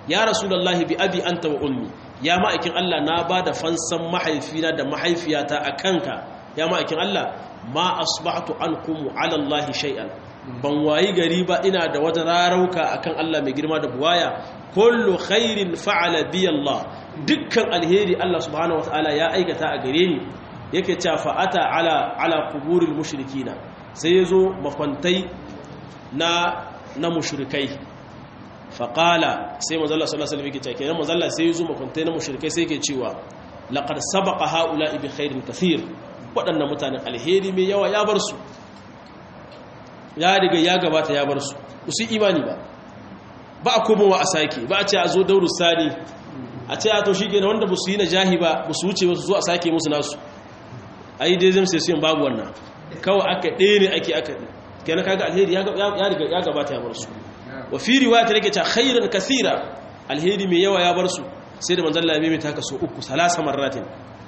ya rasulullahi bi abi anta wa ummi ya ma'aikin Allah na ba da fansan mahaifina da mahaifiyata a kanka ya ma'aikin Allah ma asbahtu ankum ala Allah shay'an ban wayi gari ba ina da wata rarauka akan Allah mai girma da buwaya kullu khairin fa'ala bi Allah dukkan alheri Allah subhanahu wataala ya aikata a gare ni yake cewa fa'ata ala ala quburil mushrikina sai yazo makwantai na na mushrikai faqala sai manzo Allah sallallahu alaihi wasallam yake cewa kenan manzo Allah sai yazo makwantai na mushrikai sai yake cewa laqad sabaqa haula'i bi khairin kathir waɗannan mutanen alheri mai yawa ya bar su ya riga ya gabata ya bar su su imani ba ba a komowa a sake ba a ce a zo dauru sani a ce a to shi ke wanda ba su yi na jahi ba ba su wuce wasu zo a sake musu nasu a yi dai zai sai babu wannan kawai aka ɗaya ne ake aka kenan kaga alheri ya riga ya gabata ya bar su wa fi riwaya ta rike ta khairan kasira alheri mai yawa ya bar su sai da manzon Allah ya ta kaso uku salasa marratin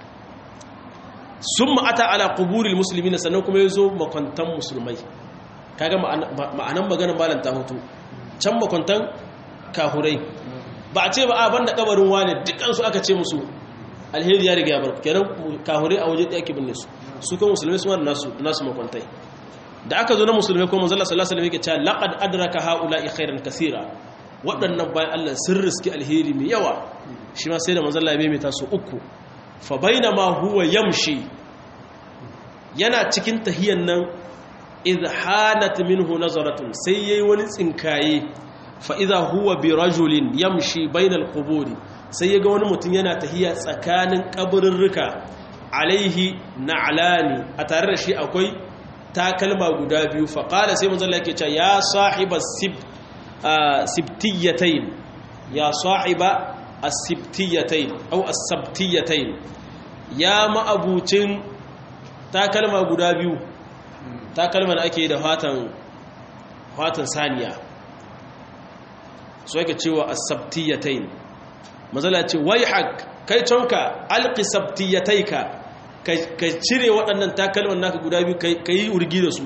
summa ata ala quburil muslimin sannan kuma yazo makwantan musulmai kaga ma'anan maganar malam ta hoto can makwantan kahurai ba a ce ba a banda kabarin wane dukansu aka ce musu alheri ya riga ya bar kenan kahurai a waje ɗaya ke binne su su kuma musulmai su wani nasu nasu makwantai da aka zo na musulmai kuma manzala sallallahu alaihi wasallam yake cewa laqad adraka haula'i khairan kaseera waɗannan bayan Allah sun riski alheri mai yawa shi ma sai da manzala ya maimaita su uku fa bainama huwa yamshi yana cikin tahiyan nan idh hanat minhu nazaratun sai yayi wani tsinkaye fa idha huwa bi rajulin yamshi bainal quburi sai yaga wani mutum yana tahiya tsakanin kaburrurruka alaihi na'lani a tare da shi akwai takalma guda biyu fa qala sai manzo Allah yake cewa ya sahibas sib sibtiyatayn ya sahiba as-sibtiyatayn aw as-sabtiyatayn ya ma'abucin takalma guda biyu takalma da ake da fatan fatan saniya so yake cewa as-sabtiyatayn mazala ce wai hak kai tonka alqi sabtiyataika ka cire waɗannan takalman naka guda biyu ka yi urgi da su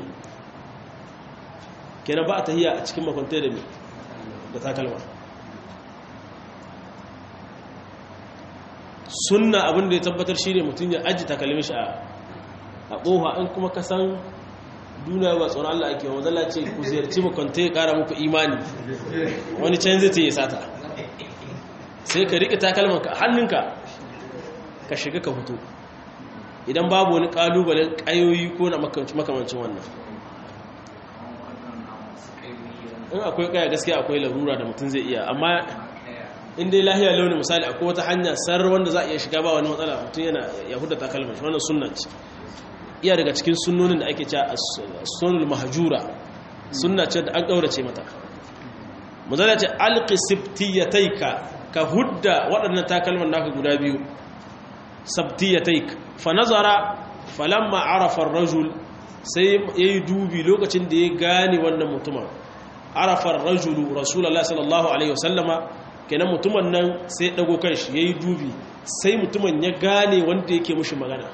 kenan ba a tahiya a cikin makwantai da mai da takalma sunna abin da ya tabbatar shi ne mutum ya aji takalmin shi a ƙoha in kuma ka san duniya ba tsoron Allah ake wanzala ce ku ziyarci makwantai ya ƙara muku imani wani can zai ta yi sata sai ka riƙe takalmanka a hannunka ka shiga ka fito idan babu wani ƙalubalen ƙayoyi ko na makamancin wannan in akwai ƙaya gaskiya akwai larura da mutum zai iya amma in dai lahiya launin misali akwai wata hanya sarar wanda za a iya shiga ba wani matsala mutum yana yahuda takalman shi wannan sunna ce iya daga cikin sunnonin da ake cewa sunnul mahjura sunna ce da an ƙaurace mata muzalla ce alqi sibtiyataika ka hudda waɗannan takalman naka guda biyu sabtiyataik fa nazara falamma arafa ar-rajul sai yayi dubi lokacin da ya gane wannan mutumin arafa ar-rajul rasulullahi sallallahu alaihi wasallama kenan mutumin nan sai dago kanshi yayi dubi sai mutumin ya gane wanda yake mushi magana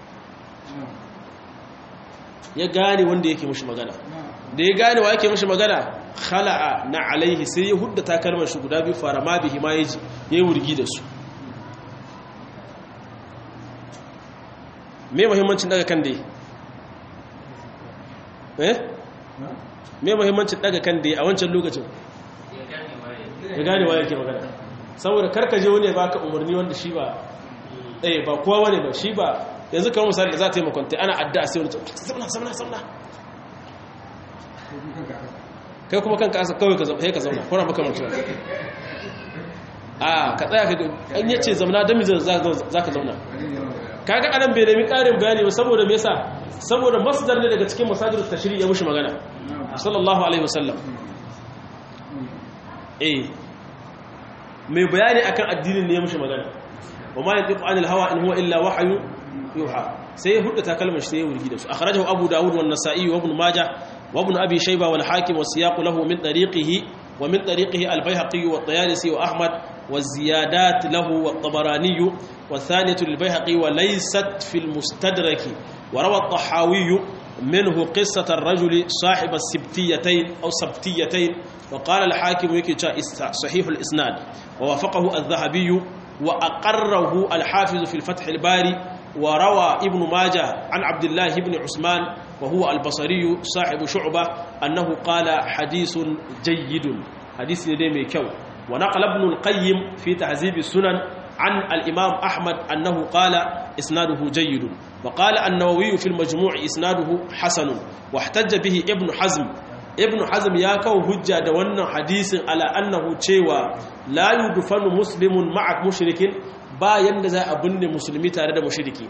ya gane wanda yake mushi magana da ya gane wa yake mushi magana khala'a na alaihi sai ya hudda takalmar shi guda biyu fara ma bihi ma yaji yayi wurgi da su me muhimmancin daga kan dai eh me muhimmancin daga kan dai a wancan lokacin ya gane wa yake magana saboda karkaje wani ya baka umarni wanda shi ba eh ba kowa wani ba shi ba yanzu kamar misali da za ta yi makwanta ana addu'a sai wani zamna zamna zamna kai kuma kanka asa kawai ka zauna ka zauna kuna makamancin a ka tsaya ka an yace zamna da mijin za ka zauna kaga anan bai nemi karin bayani ba saboda me yasa saboda masdar ne daga cikin masajir tashri ya mushi magana sallallahu alaihi wasallam eh mai bayani akan addinin ne ya mushi magana wa ma yantiqu anil hawa in huwa illa wahyu yuha sai ya hudda takalmar shi sai ya wurgi da su akhrajahu abu daud wa an-nasa'i wa ibn majah wa ibn abi shayba wal hakim wa siyaq lahu min tariqihi wa min tariqihi al-bayhaqi wa at-tayalisi wa ahmad wa ziyadat lahu wa at-tabarani wa thaniyatu lil-bayhaqi wa laysat fi al-mustadrak wa rawa at-tahawi منه قصة الرجل صاحب السبتيتين أو سبتيتين وقال الحاكم يكي صحيح الإسناد ووافقه الذهبي وأقره الحافظ في الفتح الباري وروى ابن ماجه عن عبد الله بن عثمان وهو البصري صاحب شعبة أنه قال حديث جيد حديث نديمي كو ونقل ابن القيم في تعذيب السنن عن الإمام أحمد أنه قال إسناده جيد وقال النووي في المجموع إسناده حسن واحتج به ابن حزم ابن حزم يا كو هجة دوانا حديث على أنه تشيوى لا يدفن مسلم مع مشرك با يندزا أبن مسلمي تارد مشركي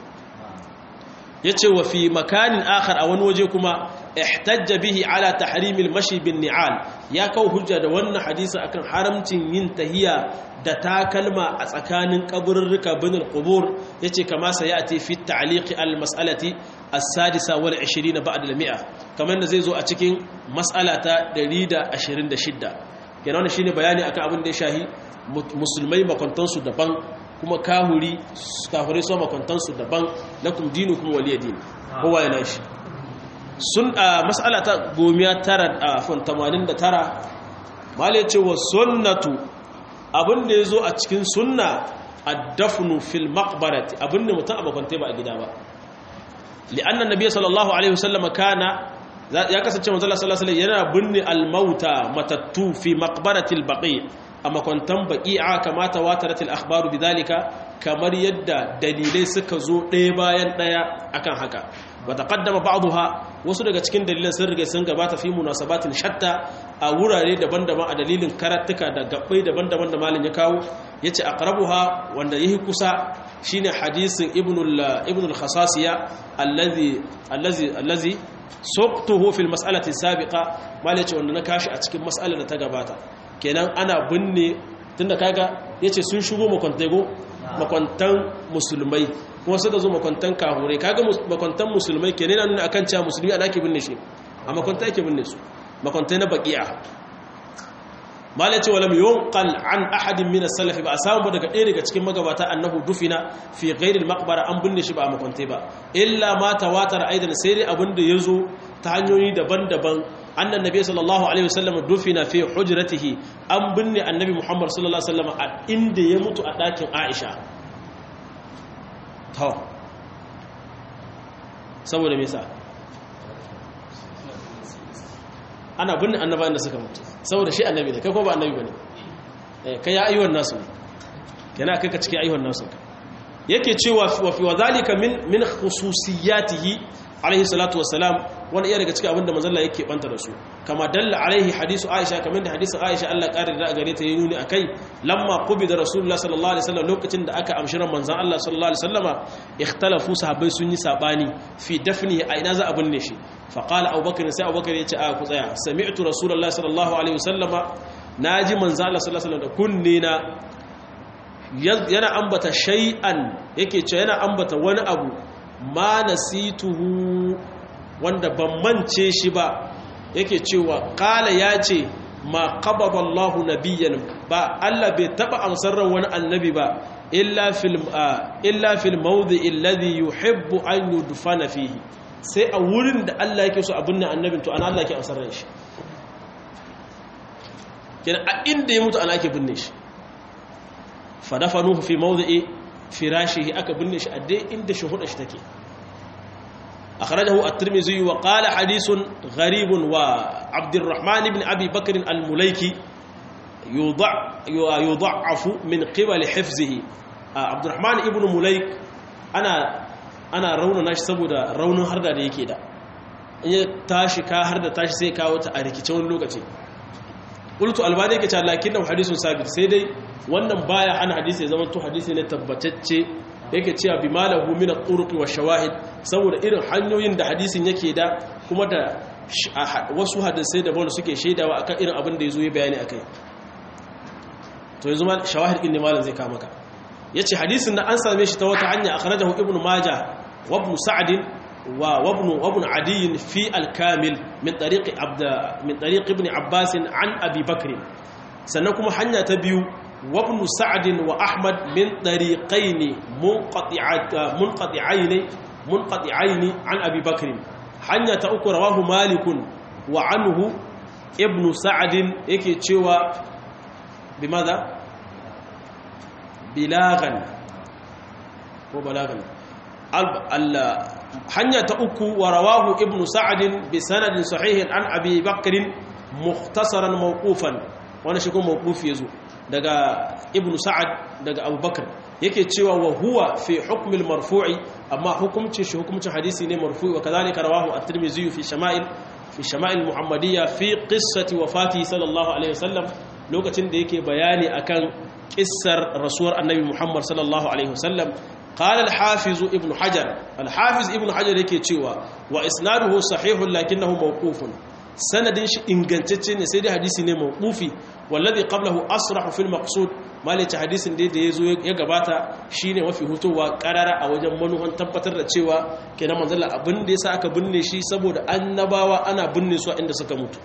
yace wa fi makanin akhar a wani waje kuma ihtajja bihi ala tahrimil mashi bin ni'al ya kawo hujja da wannan hadisi akan haramcin yin tahiya da takalma a tsakanin kaburruka bin al-qubur yace kama sayati fi ta'liq al-mas'alati as-sadisa wal 20 ba'da al-mi'a kamar da zai zo a cikin mas'ala ta 126 kenan wannan shine bayani akan abin da ya shahi musulmai makwantansu daban kuma kahuri kafirai su makwantansu daban lakum dinukum waliya din kowa yana shi sun a mas'ala ta gomiya tara a fon 89 mala ce wa sunnatu abinda ya zo a cikin sunna addafnu fil maqbarati abinda mutum a makwantai ba a gida ba li'annan nabiy sallallahu alaihi wasallam kana ya kasance manzo sallallahu alaihi yana binne al-mauta matattu fi maqbaratil baqi a makwantan baqi'a kamata wataratil akhbaru bidhalika kamar yadda dalilai suka zo ɗaya bayan ɗaya akan haka wa taqaddama ba'daha wasu daga cikin dalilan sun riga sun gabata fi munasabatin shatta a wurare daban-daban a dalilin karatuka da gabbai daban-daban da malin ya kawo yace aqrabuha wanda yahi kusa shine hadisin ibnul ibnul khasasiya allazi allazi allazi suqtuhu fil mas'alati sabiqa malin yace wanda na kashi a cikin mas'alar da ta gabata kenan ana binne tunda kaga yace sun shigo makwantego makwantan musulmai kuma suka zo makwantan kahure kaga makwantan musulmai kenan yana nuna akan cewa musulmi ana ke binne shi a makwanta yake binne su makwantai na baqi'a malai ce walam yunqal an ahadin min as-salaf ba samu ba daga ɗaya daga cikin magabata annahu dufina fi ghairi al-maqbara an binne shi ba a makwantai ba illa ma tawatar aidan sai dai abin da yazo ta hanyoyi daban-daban annan nabi sallallahu alaihi wasallam dufina fi hujratihi an binne annabi muhammad sallallahu alaihi wasallam a inda ya mutu a ɗakin aisha to saboda me yasa ana binne annabawan da suka mutu saboda shi annabi ne kai ko ba annabi bane eh kai ya ayyuhan nasu ne kana kai ka cikin ayyuhan nasu yake cewa wa fi wadhalika min min khususiyatihi alaihi salatu wassalam wani iya daga cikin abinda manzalla yake banta da su kama dalla alaihi hadisu aisha kamar da hadisin aisha Allah ƙarin da gare ta yi nuni akai lamma qubi da rasulullah sallallahu alaihi wasallam lokacin da aka amshi ran manzon Allah sallallahu alaihi wasallama ikhtalafu sahabbai sun yi sabani fi dafnihi a ina za a binne shi fa qala abubakar sai abubakar ya ce a ku tsaya sami'tu rasulullah sallallahu alaihi wasallama naji manzon Allah sallallahu alaihi wasallam da kunne na yana ambata shay'an yake ce yana ambata wani abu ma nasituhu wanda ban mance shi ba yake cewa kala ya ce ma qabada Allahu nabiyyan ba Allah bai taba amsar ran wani annabi ba illa fil illa fil mawdi alladhi yuhibbu an yudfana fihi sai a wurin da Allah yake so abin nan annabin to ana Allah yake amsar ran shi kenan a inda ya mutu ana yake binne shi fa dafanuhu fi mawdi'i firashihi aka binne shi a dai inda shuhuda shi take akhrajahu at-tirmidhi wa qala hadithun gharibun wa abdurrahman ibn abi bakr al-mulaiki yudha'afu min qibal hifzihi abdurrahman ibn mulaik ana ana raunana shi saboda raunin harda da yake da in ya tashi ka harda tashi sai kawo ta a rikice wani lokaci qultu albani yake cewa lakinnahu hadithun sabit sai dai wannan baya ana hadisi ya zama to hadisi ne tabbatacce yake cewa bi malahu min at-turuq wa shawahid saboda irin hanyoyin da hadisin yake da kuma da wasu hadisai da wanda suke shaidawa akan irin abin da yazo ya bayani akai to yanzu ma shawahid din ne malam zai ka maka yace hadisin da an same shi ta wata hanya akhrajahu ibnu majah wa ibn sa'd wa ibn wa ibn adi fi al-kamil min tariq abd min tariq ibn abbas an abi bakr sannan kuma hanya ta biyu وابن سعد وأحمد من طريقين منقطعات منقطعين منقطعين عن أبي بكر hanya ta uku rawahu malikun wa anhu ibnu sa'adin yake cewa bi maza bilagan ko balagan hanya ta uku wa rawahu ibnu sa'adin bi sanadin sahihin an abi bakrin mukhtasaran mawqufan wani shi kuma mawqufi yazo daga ibnu sa'ad daga abubakar yake cewa wa huwa fi hukmil marfu'i amma hukumcin shi hukumcin hadisi ne marfu'i wa kadhalika rawahu at-tirmidhi fi shama'il fi shama'il muhammadiyya fi qissati wafati sallallahu alaihi wasallam lokacin da yake bayani akan kissar rasuwar annabi muhammad sallallahu alaihi wasallam قال الحافظ ابن حجر الحافظ ابن حجر yake cewa wa isnaduhu sahihun lakinnahu mawqufun sanadin shi ingantacce ne sai dai hadisi ne mawqufi wallazi qablahu asrahu fil maqsud malaci hadisin da yazo ya gabata shine mafi hutowa karara a wajen manuhan tabbatar da cewa kenan manzon Allah abin da yasa aka binne shi saboda annabawa ana binne su inda suka mutu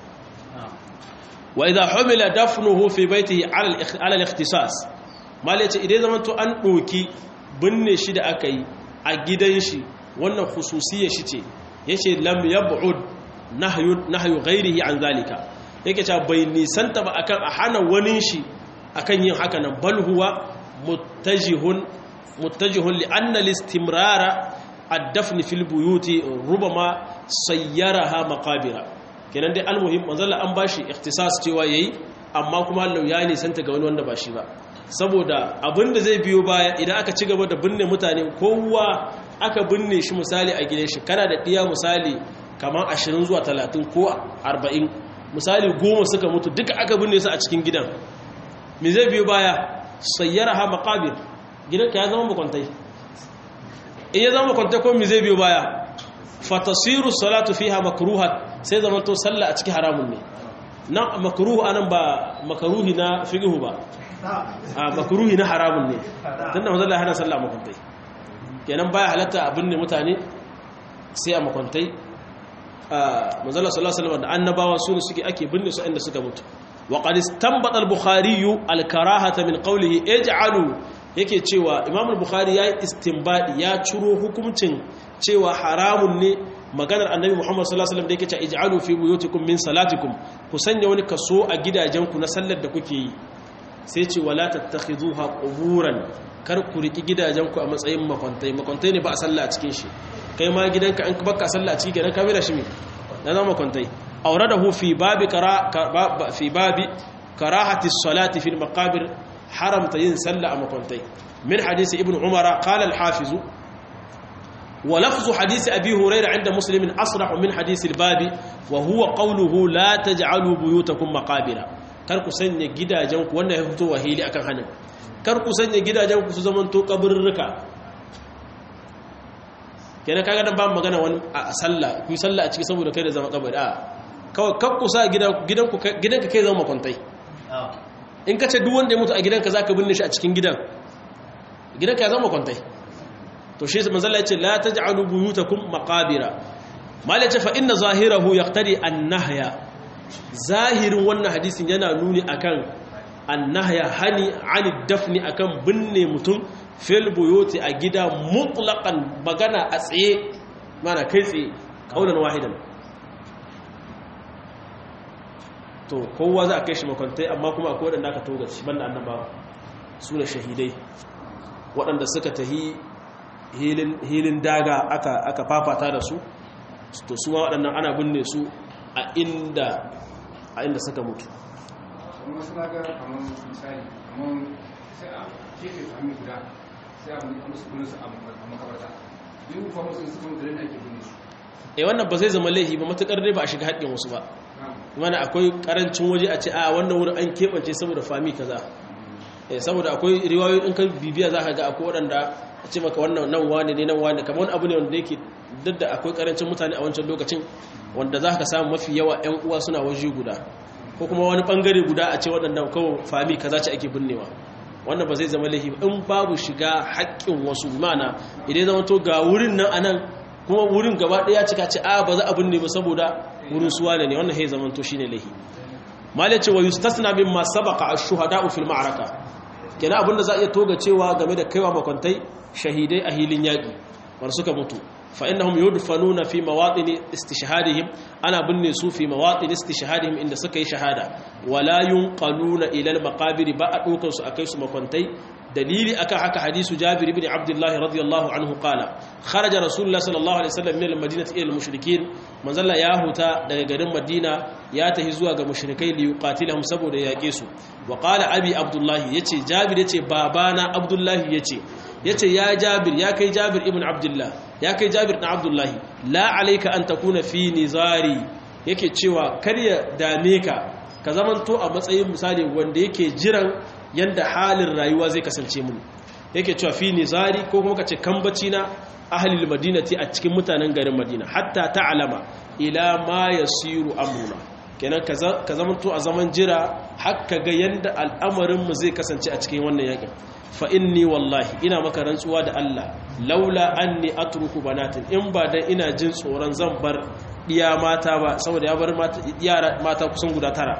wa idha humila dafnuhu fi baytihi ala al-ikhtisas malaci idan zamanto an doki binne shi da aka yi a gidan shi wannan khususiyar shi ce yace lam yab'ud nahyu nahyu ghairihi an zalika yake cewa bai nisanta ba akan a hana wani shi akan yin haka nan bal huwa muttajihun muttajihun li anna al-istimrara ad-dafn fil buyuti rubama sayyaraha maqabira kenan dai almuhim manzalla an bashi ikhtisas cewa yayi amma kuma Allah ya nisanta ga wani wanda ba shi ba saboda abinda zai biyo baya idan aka ci gaba da binne mutane kowa aka binne shi misali a gidan shi kana da diya misali kamar 20 zuwa 30 ko 40 misali goma suka mutu duka aka binne su a cikin gidan me zai biyo baya sayyaraha maqabir gidanka ya zama makwantai in ya zama makwantai ko me zai biyo baya fatasiru salatu fiha makruha sai zaman to sallah a cikin haramun ne nan makruhu anan ba makruhi na fiqhu ba a makruhi na haramun ne tunda manzo Allah ya hana sallah makwantai kenan baya halatta abin ne mutane sai a makwantai manzo Allah sallallahu alaihi wasallam da annabawa su ne suke ake binne su inda suka mutu wa qad istanbata al-bukhari al-karahata min qawlihi ij'alu yake cewa imam al-bukhari yayi istinbadi ya ciro hukuncin cewa haramun ne maganar annabi muhammad sallallahu alaihi wasallam da yake cewa ij'alu fi buyutikum min salatikum ku sanya wani kaso a gidajenku na sallar da kuke yi sai ce wala tattakhizuha quburan kar ku riki gidajenku a matsayin makwantai makwantai ne ba a sallah a cikin shi kai ma gidanka an baka sallah a cikin gidan ka mira shi me na zama makwantai awradahu fi babi kara fi babi karahati as-salati fil maqabir haramta yin sallah a makwantai min hadisi ibn umara qala al-hafiz wa lafzu hadisi abi hurairah inda muslimin asrah min hadisi al-babi wa huwa qawluhu la taj'alu buyutakum maqabira kar ku sanya gidajenku wannan ya fito wahili akan hanin kar ku sanya gidajenku su zaman to kaburruka kenan kaga dan ba magana wani a sallah ku sallah a ciki saboda kai da zama kabari a kawai kar ku sa gidanku gidanka kai zama makwantai in ka ce duk wanda ya mutu a gidanka za ka binne shi a cikin gidan gidanka ya zama kwantai to shi manzala ya ce la ta ji alubu yuta kun makabira mali ya ce fa inna zahirahu ya tare an nahaya zahirin wannan hadisin yana nuni akan an nahaya hani ani dafni akan binne mutum fil buyoti a gida mutlaqan magana a tsaye mana kai tsaye kaulan wahidan to kowa za a kai shi makwantai amma kuma akwai waɗanda aka toga shi banda annabawa su ne shahidai waɗanda suka tahi hilin daga aka fafata da su to su ma waɗannan ana binne su a inda a inda suka mutu e wannan ba zai zama laifi ba matukar dai ba a shiga haƙƙin wasu ba mana akwai karancin waje a ce a wannan wurin an keɓance saboda fami kaza saboda akwai riwayoyi in ka bibiya za ka ga akwai waɗanda a ce maka wannan nan wane ne nan wane kamar wani abu ne wanda yake duk da akwai karancin mutane a wancan lokacin wanda za ka samu mafi yawa 'yan uwa suna waje guda ko kuma wani bangare guda a ce waɗanda kawai fami kaza ce ake binnewa wannan ba zai zama laifi in babu shiga haƙƙin wasu mana idan zama to ga wurin nan anan kuma wurin gaba ɗaya cika ce a ba za a binne ba saboda wurin suwa ne wannan hai zaman to shine lahi mal yace wa yustasna mimma sabaqa ash-shuhada'u fil ma'araka kenan abinda za a iya toga cewa game da kaiwa makwantai shahidai a hilin yaki war suka mutu fa innahum yudfanuna fi mawatin istishhadihim ana binne su fi mawatin istishhadihim inda suka yi shahada wala yunqaluna ila al-maqabir ba a dokar su akai su makwantai dalili akan haka hadisu Jabir ibn Abdullah radiyallahu anhu qala kharaja Rasulullah sallallahu alaihi wasallam min al-madinati ila al-mushrikin manzalla ya huta daga garin Madina ya tahi zuwa ga mushrikai li yuqatilahum saboda yake su wa qala abi Abdullah yace Jabir yace babana Abdullah yace yace ya Jabir ya kai Jabir ibn Abdullah ya kai Jabir ibn Abdullah la alayka an takuna fi nizari yake cewa kar ya dame ka ka zamanto a matsayin misali wanda yake jiran yanda halin rayuwa zai kasance mun yake cewa fi nizari ko kuma kace kambaci na ahlul madinati a cikin mutanen garin madina hatta ta'lama ila ma yasiru amruna kenan ka zamanto a zaman jira hakka ga yanda al'amarin mu zai kasance a cikin wannan yakin fa inni wallahi ina maka rantsuwa da Allah laula anni atruku banatin in ba dan ina jin tsoron zan bar diya mata ba saboda ya bar mata yara mata kusan guda tara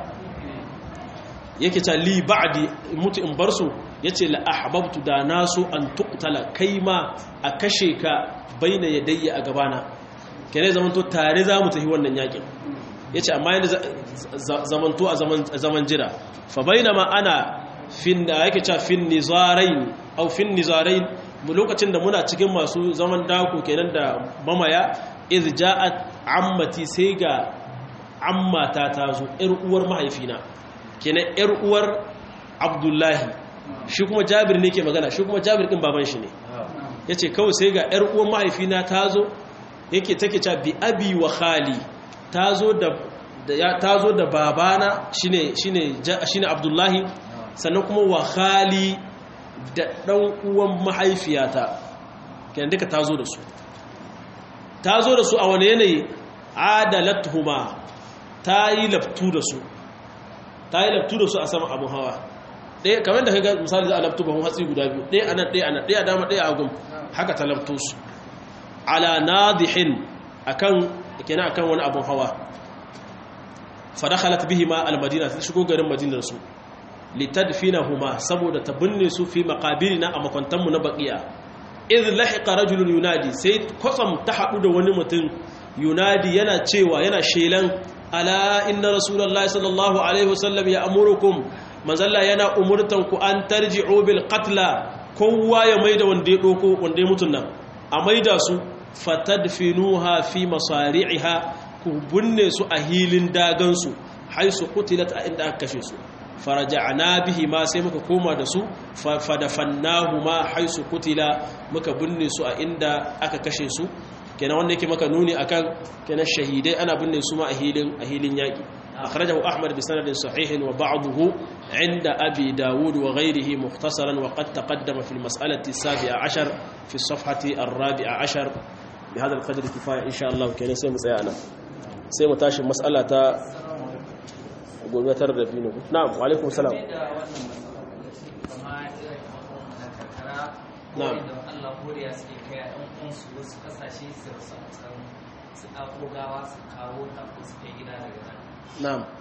yake ta li ba'di mutu in bar su yace la ahbabtu da nasu an tuqtala kaima a kashe ka baina yadayya a gabana kene zamanto tare za mu tafi wannan yakin yace amma yanda zamanto a zaman zaman jira fa bainama ana fin da yake cewa fin nizarain au fin nizarain mu lokacin da muna cikin masu zaman dako kenan da mamaya iz ja'at ammati sai ga ammata ta zo ƴar uwar mahaifina kenan ƴar uwar abdullahi shi kuma jabir ne ke magana shi kuma jabir din baban shi ne yace kawai sai ga ƴar uwar mahaifina ta zo yake take cewa bi abi wa khali ta zo da ta zo da babana shine shine shine abdullahi sannan kuma wa khali da ɗan uwan mahaifiyata kenan duka ta zo da su ta zo da su a wani yanayi adalatuhuma ta yi laftu da su ta yi laftu da su a sama abin hawa ɗaya kamar da kaga misali za a laftu bahun hatsi guda biyu ɗaya a nan ɗaya a nan ɗaya dama ɗaya a gun haka ta laftu su ala nadihin akan kenan akan wani abin hawa fa dakhalat bihima almadina ta shigo garin madinar su litadfinahuma saboda ta binne su fi maqabirina a makwantanmu na baqiya idh lahiqa rajulun yunadi sai kwatsam ta hadu da wani mutum yunadi yana cewa yana shelan ala inna rasulullahi sallallahu alaihi wasallam ya amurukum manzalla yana umurtan ku an tarji'u bil qatla kowa ya maida wanda ya doko wanda ya mutun nan a maida su fatadfinuha fi masari'iha ku binne su a hilin dagan su haisu qutilat a inda aka kashe su faraja'na bihi ma sai muka koma da su fadafannahu ma haisu kutila muka binne su a inda aka kashe su kenan wanda yake maka nuni akan kenan shahidai ana binne su ma a hilin a hilin yaki akhrajahu ahmad bi sanadin sahihin wa ba'dahu inda abi dawud wa ghayrihi mukhtasaran wa qad taqaddama fi al-mas'alati as-sabi'a 'ashar fi as-safhati ar-rabi'a 'ashar bi hadha al-qadr kifaya insha Allah kenan sai mu tsaya anan sai mu tashi mas'ala ta gobe tar da biyu na'am wa alaikum salam na'am Allah koriya suke kai a ɗan uwansu wasu ƙasashe su rasa su ɗauko gawa su kawo ta ko su kai gida daga nan na'am